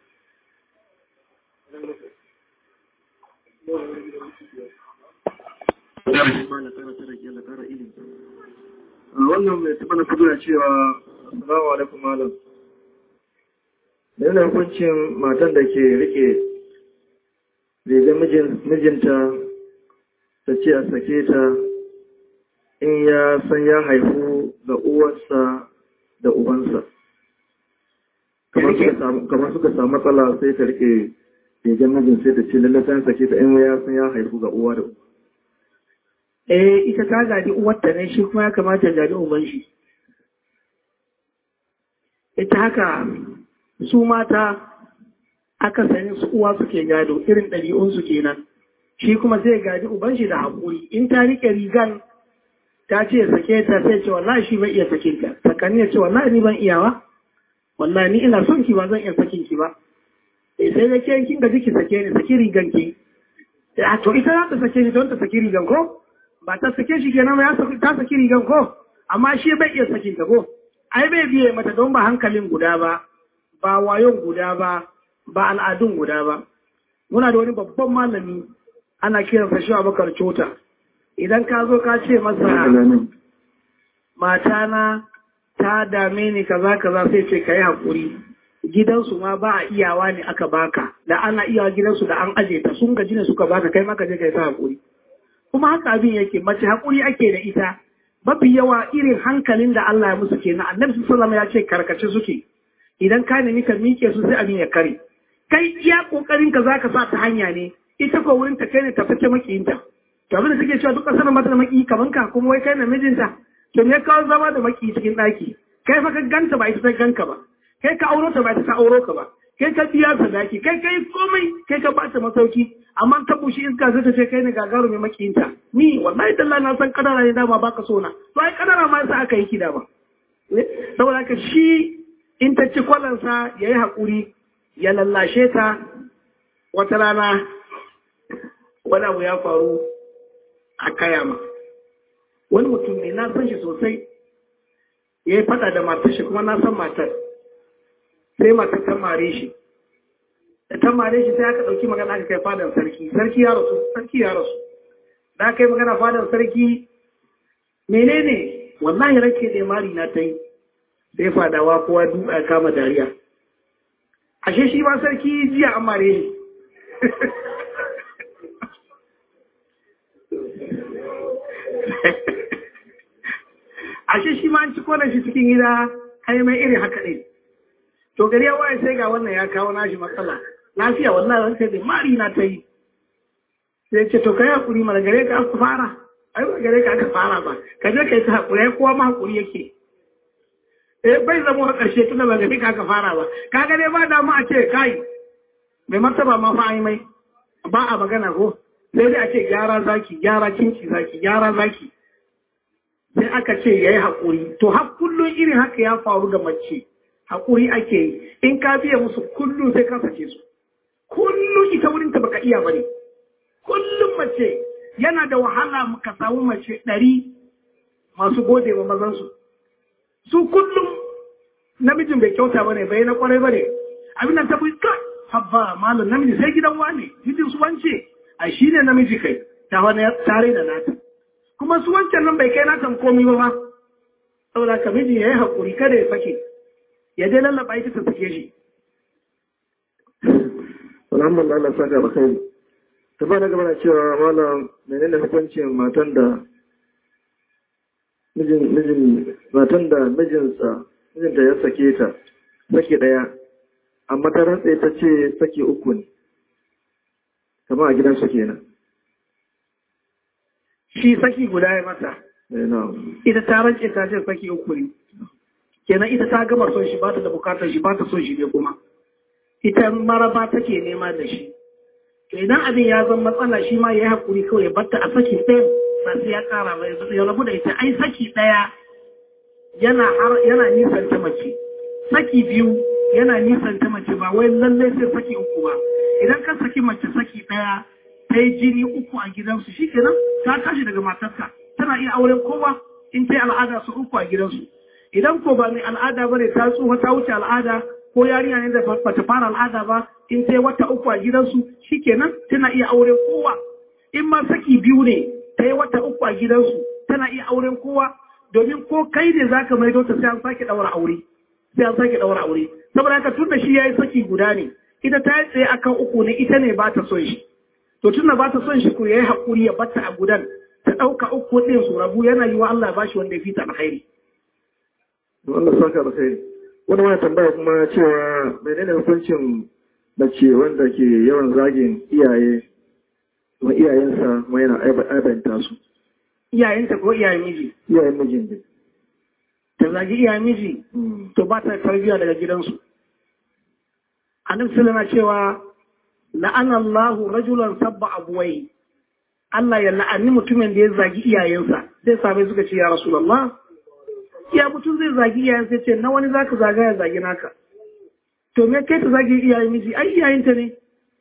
wannan mai taɓa na fito da cewa assalamu alaikum malam yana hukuncin matan da ke rike rigar mijinta ta ce a sake ta in ya san ya haifu ga uwarsa da ubansa kamar suka samu matsala sai ta rike rigar mijin sai ta ce lallata sake ta in ya san ya haifu ga uwa da uba eh ita ta gadi uwarta ne shi kuma ya kamata gadi uban shi ita haka su mata aka sani su uwa suke gado irin ɗabi'unsu kenan shi kuma zai gadi uban shi da haƙuri in ta rike rigan ta ce sake ta sai ce wallahi shi bai iya sakin ta sakani ya ce wallahi ni ban iyawa wallahi ni ina son ki ba zan iya sakin ki ba eh sai da ke kin gaji ki sake ni saki rigan ki to ita za ta sake ni don ta saki rigan ko ba ta sake shi kenan ya ta saki rigan ko amma shi bai iya sakin ta ko ai bai biye mata don ba hankalin guda ba ba wayon guda ba ba al'adun guda ba muna da wani babban malami ana kiransa shi Abubakar Cota idan ka zo ka ce masa matana ta dame ni kaza kaza sai ce kai hakuri gidansu ma ba a iyawa ne aka baka da ana iyawa gidansu da an aje ta sun gaji ne suka baka kai maka je kai ta hakuri kuma haka abin yake mace haƙuri ake da ita mafi yawa irin hankalin da Allah ya musu kenan annabi sallallahu ya ce karkace suke idan ka nemi ka miƙe su sai abin ya kare kai iya kokarin ka zaka sa ta hanya ne ita ko wurin ta kai ne ta fice makiyinta to abin da suke cewa duk kasar mata da maki kaman ka kuma wai kai na mijinta to me kawo zama da maki cikin ɗaki kai fa ka ganta ba ita ta ganka ba kai ka auro ta ba ita ta auro ka ba kai ka biya sadaki kai kai komai kai ka bata masauki amma ta bushi iska zai ta ce kai ne gagaru mai makiyinta ni wallahi dalla na san kadara ne dama baka so na to ai kadara ma sai aka yi kida ba saboda haka shi in ta ci kwalansa ya yi haƙuri ya lallashe ta wata rana wani abu ya faru a kayama wani mutum ne na san shi sosai ya yi fada da matar shi kuma na san matar sai matar ta mare shi da ta mare shi sai aka ɗauki magana aka kai fadar sarki sarki ya rasu sarki ya rasu da aka yi magana fadar sarki menene wallahi rake da mari na ta yi sai fadawa kowa duka ya kama dariya ashe shi ma sarki jiya an mare shi ashe shi ma an ci kona shi cikin gida kai mai iri haka ne to gari ya waye sai ga wannan ya kawo nashi matsala lafiya wallahi ran sai da mari na ta yi sai ce to kai hakuri mana gare ka aka fara ai ba gare ka aka fara ba ka je kai ta hakuri ai kowa ma hakuri yake eh bai zama a ƙarshe tunda ba gare ka aka fara ba ka ga dai ba da mu a ce kai mai martaba ma fa ai mai ba a magana ko sai dai a ce gyara zaki gyara kinki zaki gyara zaki sai aka ce yayi hakuri to har kullun irin haka ya faru ga mace haƙuri ake yi in ka biya musu kullum sai ka sake su kullum ita wurin ta baka iya bane kullum mace yana da wahala ka samu mace ɗari masu gode wa mazansu su kullum namijin bai kyauta bane bai na kwarai bane abin nan ta bi ka habba malam namiji sai gidan wane mijin su wance a shi ne namiji kai ta wani tare da nata kuma su wancan nan bai kai natan komi ba ma saboda ka miji ya yi haƙuri kada ya sake ya je lallaba ita ta sake shi. Alhamdulillah Allah saka ba kai. ta ba na gaba na cewa malam menene hukuncin matan da mijin mijin matan da mijinsa mijinta ya sake ta sake daya amma ta rantsa ta ce sake uku ne kamar a gidansu kenan shi saki guda ya mata eh na ita ta rance ta ce saki uku ne kenan ita ta gama son shi ba ta da bukatar shi ba ta son shi ne kuma ita maraba take nema da shi to idan abin ya zama matsala shi ma ya yi hakuri kawai ya batta a saki ɗaya ba sai ya ƙara ba ya rabu da ita ai saki ɗaya yana har yana nisan ta mace saki biyu yana nisan ta mace ba wai lallai sai saki uku ba idan ka saki mace saki ɗaya ta yi jini uku a gidansu shi kenan ta tashi daga matarka tana iya auren kowa in ta yi al'ada su uku a gidansu idan ko ba mai al'ada ba ne ta tsufa ta wuce al'ada ko yarinya ne da ba ta fara al'ada ba in ta yi wata uku a gidansu shi kenan tana iya auren kowa in ma saki biyu ne ta yi wata uku a gidansu tana iya auren kowa domin ko kai ne za ka maido ta sai an sake ɗaura aure sai an sake ɗaura aure saboda haka tun da shi ya yi saki guda ne ita ta yi tsaye akan uku ne ita ne ba ta son shi to tunda ba ta son shi ko yayi hakuri ya batta a gudan ta dauka uku din su rabu yana yi wa Allah bashi wanda ya fita alkhairi to Allah saka da kai wani wani tambaya kuma cewa menene hukuncin mace wanda ke yawan zagin iyaye kuma iyayensa kuma yana aibanta su iyayenta ko iyayen miji iyayen mijin ne ta zagi iyayen miji to ba ta tarbiyya daga gidansu annabi sallallahu alaihi cewa la'ana Allahu rajulan sabba abuwai Allah ya la'ani mutumin da ya zagi iyayensa sai sabai suka ce ya rasulullah ya mutum zai zagi iyayensa ya ce na wani zaka zaga ya zagi naka to me kai ta zagi iyayen miji ai iyayenta ne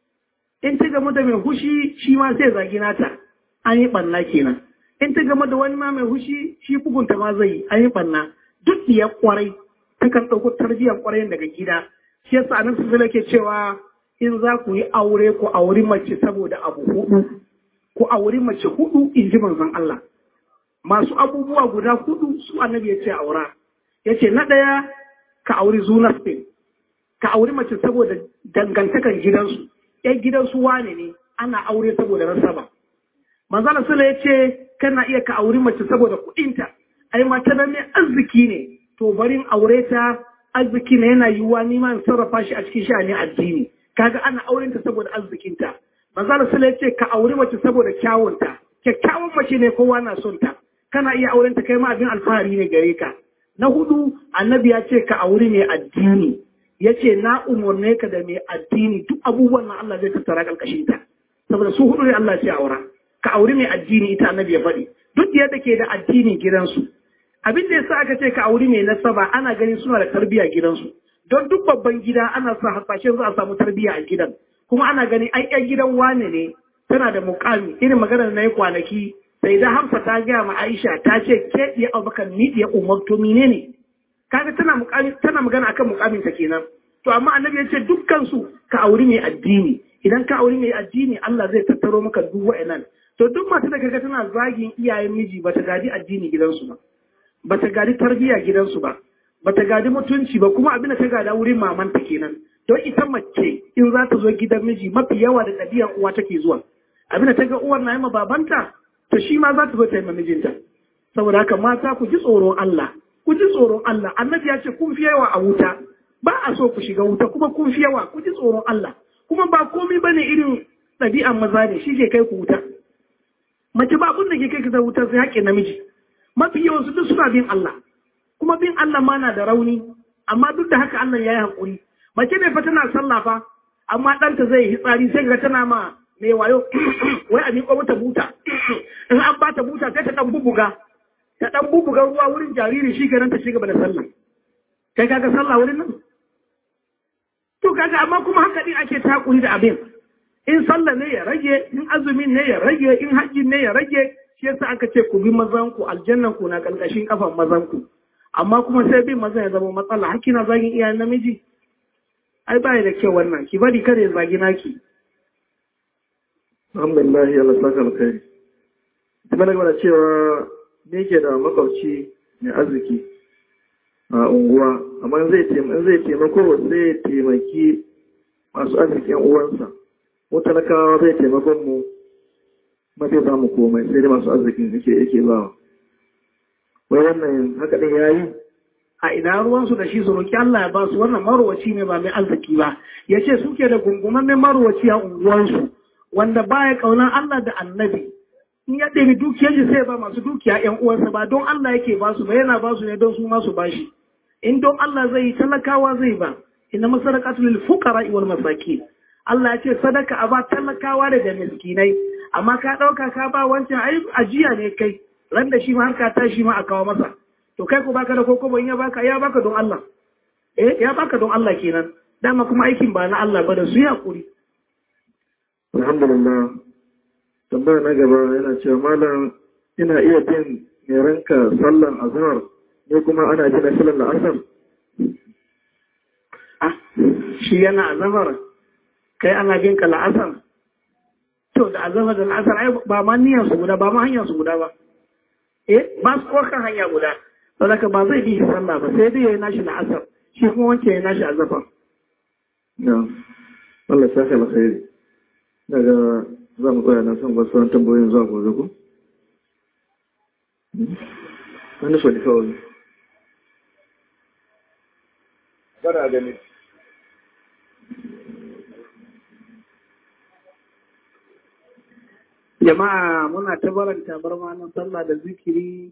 in ta gamu da mai hushi shi ma sai zagi nata an yi banna kenan in ta gamu da wani ma mai hushi shi bugunta ma zai yi an yi banna duk ya kwarai takan ɗauko tarbiyyar kwarai daga gida shi yasa annabi sallallahu ke cewa in za ku yi aure ku auri mace saboda abu hudu ku auri mace hudu in ji manzon Allah masu abubuwa guda hudu su annabi ya ce aura ya ce na ɗaya ka auri zunas ɗin ka auri mace saboda dangantakan gidansu ‘yan gidansu wane ne ana aure saboda nasaba manzon Allah ya ce kana iya ka auri mace saboda kuɗinta ai mata nan ne arziki ne to barin aure ta arziki ne yana yiwuwa nima in sarrafa shi a cikin sha'ani addini kaga ana auren ta saboda arzikinta manzo Allah ya ce ka auri mace saboda kyawunta kyakkyawan mace ne kowa na son ta kana iya auren ta kai ma abin alfahari ne gare ka na hudu annabi ya ce ka auri mai addini ya ce na umarne ka da mai addini duk abubuwan nan Allah zai tattara karkashin ta saboda su hudu ne Allah ya ce aura ka auri mai addini ita annabi ya faɗi duk yadda ke da addini gidansu abin da yasa aka ce ka auri mai nasaba ana ganin suna da tarbiyya gidansu don duk babban gida ana sa hasashen za a samu tarbiyya a gidan kuma ana gani ai yan gidan wane ne tana da mukami irin maganar na yi kwanaki sai da hamsa ta gaya ma aisha ta ce ke iya abubakar ni iya umar to mine ne kaga tana mukami tana magana akan mukamin ta kenan to amma annabi ya ce dukkan su ka auri mai addini idan ka auri mai addini Allah zai tattaro maka duk wa'annan to duk mata da kaga tana zagin iyayen miji bata gadi addini gidansu ba bata gadi tarbiyya gidansu ba bata gadi mutunci ba kuma abin da ta gada wurin mamanta kenan don ita mace in za ta zo gidan miji mafi yawa da ɗabi'ar uwa take zuwa abin da ta ga uwar na yi ma babanta to shi ma za ta zo ta yi ma mijinta saboda haka mata ku ji tsoron Allah ku ji tsoron Allah annabi ya ce kun fi yawa a wuta ba a so ku shiga wuta kuma kun fi yawa ku ji tsoron Allah kuma ba komai bane irin ɗabi'an maza ne shi ke kai ku wuta mace ba abin da ke kai ka wuta sai haƙƙin namiji mafi yawan su duk suna bin Allah kuma bin Allah ma na da rauni amma duk da haka Allah ya yi haƙuri mace ne fa tana sallah fa amma ɗanta zai yi hitsari sai ga tana ma mai wayo wai a miƙo mata buta in an ba ta buta sai ta ɗan bubuga ta ɗan bubuga ruwa wurin jariri shi kenan ta shiga da sallah kai kaga sallah wurin nan to kaga amma kuma haka din ake ta haƙuri da abin in sallah ne ya rage in azumin ne ya rage in hajji ne ya rage shi yasa aka ce ku bi mazanku aljannan ku na ƙarƙashin kafan mazanku amma kuma sai bin mazan ya zama matsala hakki na zagin iyayen namiji ai baya da kyau wannan ki bari kada ya zagi naki alhamdulillah Allah saka alkhairi kuma daga mana cewa ne ke da makwabci mai arziki a unguwa amma zai zai taimako zai taimaki masu arziki yan uwansa mu talakawa zai taimakon mu mafi za mu komai sai dai masu arzikin yake yake ba wai wannan haka ɗin ya yi a ina ruwansu da shi su roƙi Allah ya ba su wannan marwaci ne ba mai arziki ba ya ce suke da gungumannen marwaci a unguwarsu wanda baya ƙaunar Allah da annabi in ya ɗebi dukiyar shi sai ba masu dukiya ƴan uwansa ba don Allah yake ba su ba yana ba su ne don su ma su ba shi in don Allah zai yi talakawa zai ba inna masarakatu lil fuqara wal masakin Allah ya ce sadaka a ba talakawa da da miskinai amma ka ɗauka ka ba wancan ai ajiya ne kai ran da shi ma harka ta shi ma a kawo masa to kai ko baka da koko ya baka ya baka don Allah eh ya baka don Allah kenan dama kuma aikin ba na Allah ba da su yakuri alhamdulillah tambaya na gaba yana cewa malam ina iya bin mai ranka sallan azhar ne kuma ana bin sallan la'asar ah shi yana azhar kai ana bin ka la'asar to da azhar da la'asar ai ba ma niyyar su guda ba ma hanyar su guda ba eh ba su kan hanya guda saboda ba zai bi shi sallah ba sai dai yayi nashi la'asar shi kuma wancan yayi nashi azhar na Allah saka alkhairi daga za mu tsaya na son ba sauran tambayoyin zuwa gobe ku wani so da kawai bara gani jama'a muna ta baranta bar na sallah da zikiri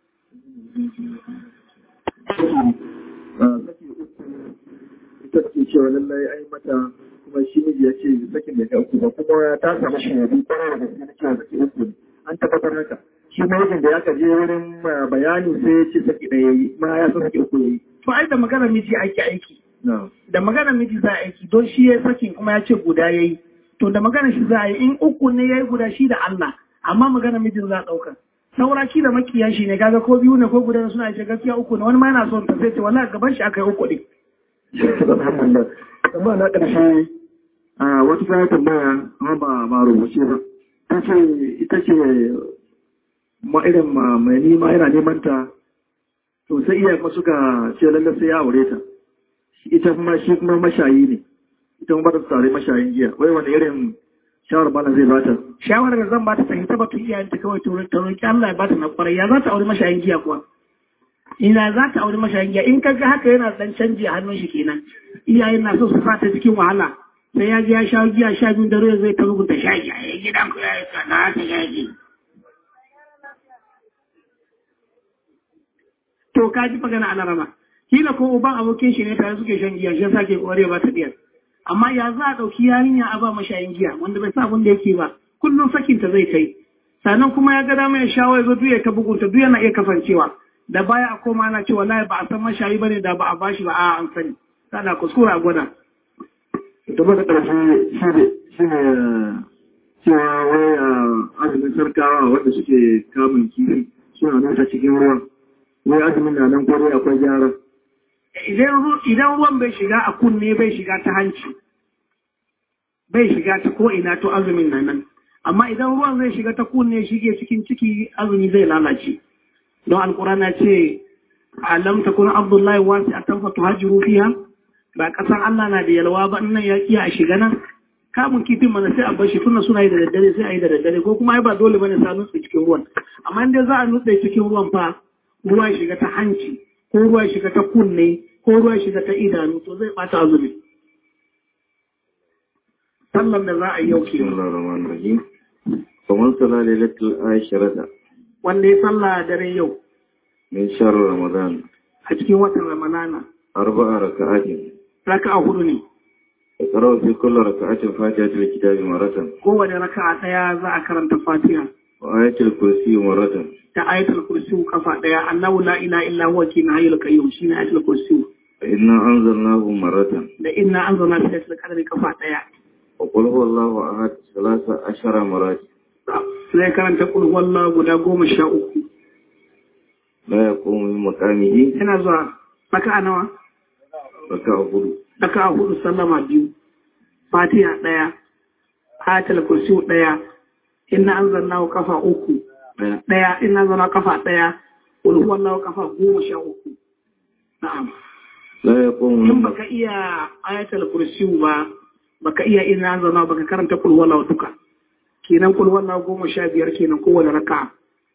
ita ce cewa lallai ai mata kuma shi miji ya ce sakin da uku ba kuma ta samu shaidu kwarar da gaske na cewa saki uku an tabbatar haka shi mijin da ya ka je wurin bayani sai ya ce saki ɗaya yi ma ya san saki uku ya yi. to ai da magana miji ake aiki da magana miji za a aiki don shi ya sakin kuma ya ce guda ya yi to da magana shi za a yi in uku ne ya yi guda shi da Allah amma magana mijin za a ɗauka saura ki da makiyan shi ne kaga ko biyu ne ko guda suna ce gaskiya uku ne wani ma yana son ta sai ce wallahi gaban shi aka yi uku ne. Alhamdulillah. Tambaya na ƙarshe wata kayan tambaya amma ba ba rubuce ba. Ta ce ita ce ma irin mai nima yana neman ta to sai iya kuma suka ce lalle sai ya aure ta. Ita kuma shi kuma mashayi ne. Ita kuma ba ta tare mashayin giya. Wai wani irin shawar bana zai bata. Shawarar da zan bata ta hita batun iyayenta kawai ta roƙi Allah ya bata na kwarai ya za ta aure mashayin giya kuwa. ina za ta auri mashayin giya in kaga haka yana dan canji a hannun shi kenan iyayen na so su fata cikin wahala sai ya ji ya sha giya sha biyu da ruwa zai ta rubuta sha giya ya gidan ku ya yi sana ta yaji to ka ji magana ana rama kila ko uban abokin shi ne tare suke shan giya shi yasa ke kware ba ta biyar amma ya za a ɗauki yarinya a ba mashayin giya wanda bai sa abin da yake ba kullum sakinta zai kai sannan kuma ya ga dama ya shawo ya zo duya ta bugunta duk yana iya kasancewa da baya a koma ana cewa wallahi ba a san mashayi bane da ba a bashi ba a an sani sana kuskura a gwada da ba da ƙarshe shi ne shi ne cewa wai azumin sarkawa wanda suke kamun kifi suna nasa cikin ruwa wai azumin na nan kwarai akwai gyara idan ruwan bai shiga a kunne bai shiga ta hanci bai shiga ta ko ina to azumin na nan amma idan ruwan zai shiga ta kunne shige cikin ciki azumi zai lalace don alkurana ce alam takun abdullahi wasi a tanfa tuhajiru fiha ba kasan Allah na da yalwa ba nan ya kiya a shiga nan kamun kifin mana sai a bar shi tunda suna yi da daddare sai a yi da daddare ko kuma ai ba dole bane sa nutse cikin ruwan amma in za a nutse cikin ruwan fa ruwa ya shiga ta hanci ko ruwa ya shiga ta kunne ko ruwa ya shiga ta idanu to zai bata azumi sallan da za a yi yau ke kamar sala lailatul ashirata wanda ya salla dare yau min shahr ramadan a cikin watan ramadana arba'a raka'atin raka'a hudu ne اقرأ في كل ركعة فاتحة الكتاب مرة kowane raka'a daya za a karanta fatiha وآية الكرسي مرة da ayatul kursi kafa daya annahu la ilaha illa huwa kina hayyul qayyum shine ayatul kursi فإنا أنزلناه مرة da inna anzalna fi lailatul qadri kafa daya وقل هو الله أحد ثلاث عشر مرات sai karanta kul huwallahu guda goma sha uku لا يقوم من مقامه yana zuwa raka'a nawa ركعة هدو raka'a hudu sallama biyu fatiha daya ayatul kursi daya inna anzalnahu kafa uku daya inna anzalna kafa daya kul huwallahu kafa goma sha uku na'am لا يقوم in من baka iya ayatul kursi ba baka iya ina zama baka karanta kul wallahu duka kenan kul wallahu goma sha biyar kenan kowane raka'a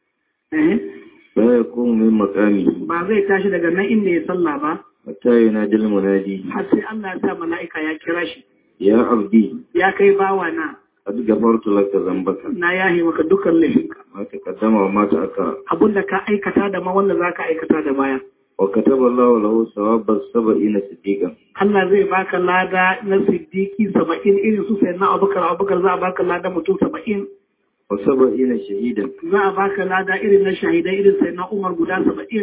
eh لا يقوم من مقامه ba zai tashi daga nan inda ya sallah ba حتى ينادي المنادي har sai Allah ya sa mala'ika ya kira shi يا عبدي ya kai bawa na قد غفرت لك ذنبك na yahi maka dukkan laifinka ما تقدم وما تأخر abinda ka aikata da ma wanda zaka aikata da baya وكتب الله له ثواب السبعين صديقا Allah zai baka lada na siddiki saba'in irin su sai na abubakar abubakar za a baka lada mutum saba'in وسبعين شهيدا za a baka lada irin na shahidai irin sai na umar guda saba'in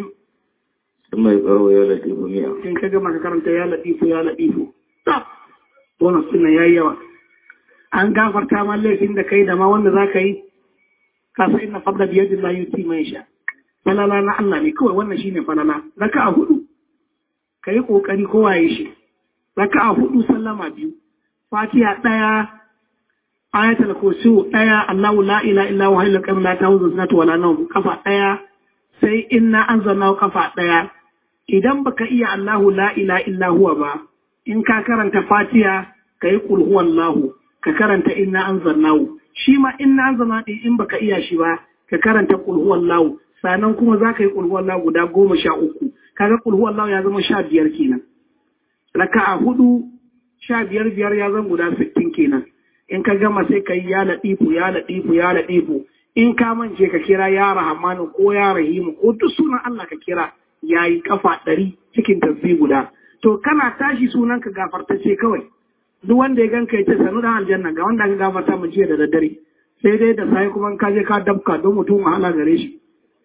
ثم يقرأ يا لطيف مئة in ka gama ka karanta ya latifu ya latifu ta wannan suna yayi yawa an gafarta ma laifin da kai da ma wanda za ka yi ka sa inna fadla biyadin la yuti mai sha falala na Allah ne kawai wannan shine falala raka a hudu ka yi kokari kowa ya shi raka a hudu sallama biyu fatiha daya ayatul kursi daya Allahu la ilaha illa huwa hayyul qayyum la ta'khudhuhu sinatun wala nawm kafa daya sai inna anzalna kafa daya idan baka iya Allahu la ilaha illa huwa ba in ka karanta fatiha kai qul huwallahu ka karanta inna anzalnahu shi ma inna anzalna din in baka iya shi ba ka karanta qul huwallahu sannan kuma za ka yi qul huwallahu guda goma sha uku kaga qul huwallahu ya zama sha biyar kenan raka'a hudu sha biyar biyar ya zama guda sittin kenan in ka gama sai ka yi ya laɗifu ya laɗifu ya laɗifu in ka mance ka kira ya rahamanu ko ya rahimu ko duk sunan Allah ka kira ya yi kafa ɗari cikin tasbih guda to kana tashi sunan ka gafartacce kawai duk wanda ya ganka ya ce sanu da aljanna ga wanda ka gafarta mu jiya da daddare sai dai da sai kuma ka je ka dabka don mutum wahala gare shi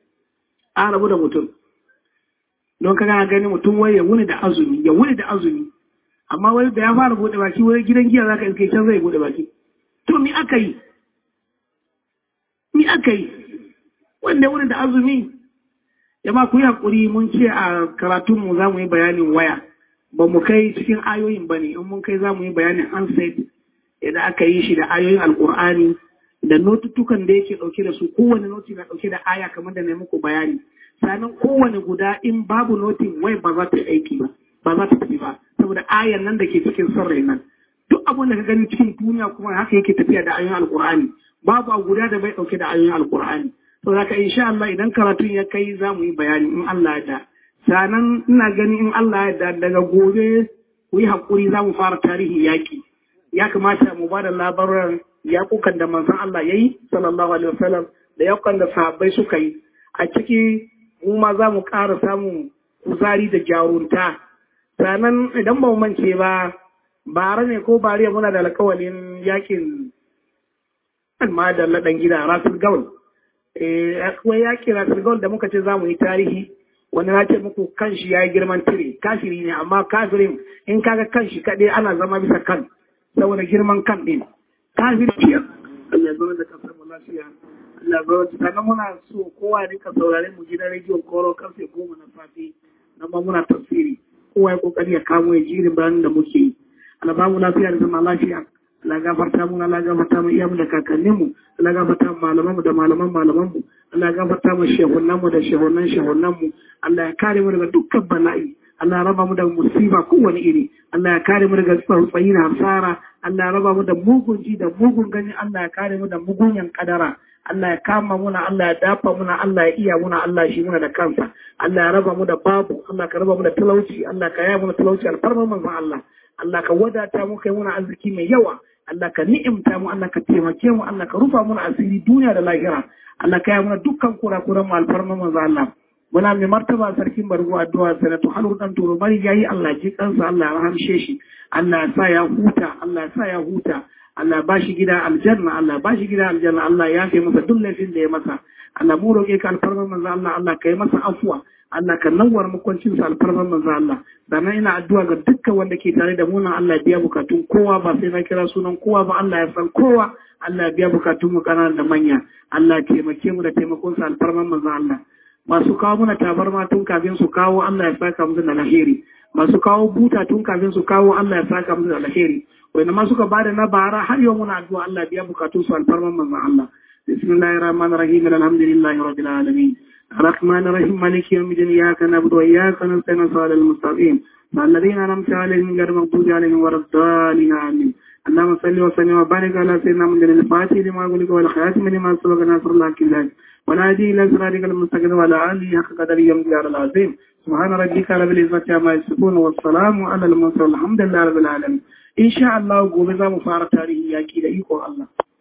an rabu da mutum don ka gana gani mutum wai ya wuni da azumi ya wuni da azumi amma wai da ya fara bude baki wai gidan giya zaka iske can zai bude baki to mi aka yi mi aka yi wanda ya wuni da azumi jama ku yi hakuri mun ce a karatunmu za mu yi bayanin waya ba mu kai cikin ayoyin ba ne in mun kai za mu yi bayanin handset idan aka yi shi da ayoyin alkur'ani da notutukan da yake dauke da su kowane noti na dauke da aya kamar da na muku bayani sannan kowane guda in babu notin wai ba za ta yi aiki ba ba za ta tafi ba saboda ayan nan da ke cikin sarrai nan duk abin da ka gani cikin duniya kuma haka yake tafiya da ayoyin alkur'ani babu a guda da bai dauke da ayoyin alkur'ani to zaka insha Allah idan karatun ya kai za mu yi bayani in Allah ya da sanan ina gani in Allah ya da daga gobe ku yi hakuri za mu fara tarihi yaki ya kamata mu ba da labaran yakukan da manzon Allah ya yi sallallahu alaihi wasallam da yakukan da sahabbai suka yi a ciki mu ma za mu ƙara samun kuzari da jarunta sannan idan ba mu mance ba bara ne ko bariya muna da alkawalin yakin ma da ladan gida rasul gaul eh akwai yakin rasul gaul da muka ce za mu yi tarihi wani na ce muku kanshi ya yi girman tire kafiri ne amma kafirin in kaga kanshi kaɗai ana zama bisa kan saboda girman kan ɗin kafiri Allah ya zama da kasar mu lafiya Allah ya zama sannan muna so kowa ne ka saurare mu gidan rediyon koro karfe goma na safe nan ma muna tafsiri kowa ya kokari ya kamo ya jirin bayanin da muke yi Allah ba mu lafiya da zama lafiya Allah gafarta mu Allah gafarta mu iyamu da kakannin mu Allah gafarta mu malaman mu da malaman malaman mu Allah gafarta mu shehunan mu da shehunan shehunan mu Allah ya kare mu daga dukkan bala'i Allah ya raba mu da musiba kowane iri Allah ya kare mu daga tsautsayi na hasara Allah ya raba mu da mugun ji da mugun gani Allah ya kare mu da mugunyan kadara Allah ya kama muna Allah ya dafa muna Allah ya iya muna Allah shi muna da kansa Allah ya raba mu da babu Allah ka raba mu da talauci Allah ka yaya muna talauci alfarma manzon Allah Allah ka wadata mu kai muna arziki mai yawa Allah ka ni'imta mu Allah ka taimake mu Allah ka rufa muna asiri duniya da lahira Allah ka yaya muna dukkan kurakuran mu alfarma manzon Allah muna mai martaba sarkin bargo addu'a sanatu halu dan turo bari yayi Allah ji kansa Allah ya rahamshe shi Allah ya sa ya huta Allah ya sa ya huta Allah ba shi gida aljanna Allah ba shi gida aljanna Allah ya fi masa duk laifin da ya masa Allah mu roƙe ka alfarman manzo Allah Allah ka yi masa afuwa Allah ka nawar makwancin sa alfarman manzo Allah sannan ina addu'a ga dukkan wanda ke tare da mu nan Allah ya biya bukatun kowa ba sai na kira sunan kowa ba Allah ya san kowa Allah ya biya bukatun mu kanana da manya Allah ya taimake mu da taimakon sa alfarman manzo Allah masu kawo muna tabarma tun kafin su kawo Allah ya saka musu da alheri masu kawo buta tun kafin su kawo Allah ya saka musu da alheri wanda ma suka bada na bara har yau muna addu'a Allah biya bukatun su alfarman manzon Allah bismillahir rahmanir rahim alhamdulillahi rabbil alamin الرحمن الرحيم مالك يوم الدين إياك نعبد وإياك نستعين صراط المستقيم الذين أنعمت عليهم غير المغضوب عليهم ولا الضالين آمين اللهم صل وسلم وبارك على سيدنا محمد الفاتح لما أقول لك والخاتم لما سبق ناصر الله كله ولا هدي إلى صراطك المستقيم وعلى آله حق قدر يوم العظيم سبحان ربك رب العزة عما يصفون والسلام على المرسلين والحمد لله رب العالمين إن شاء الله gobe za mu fara tarihi yaki da iko Allah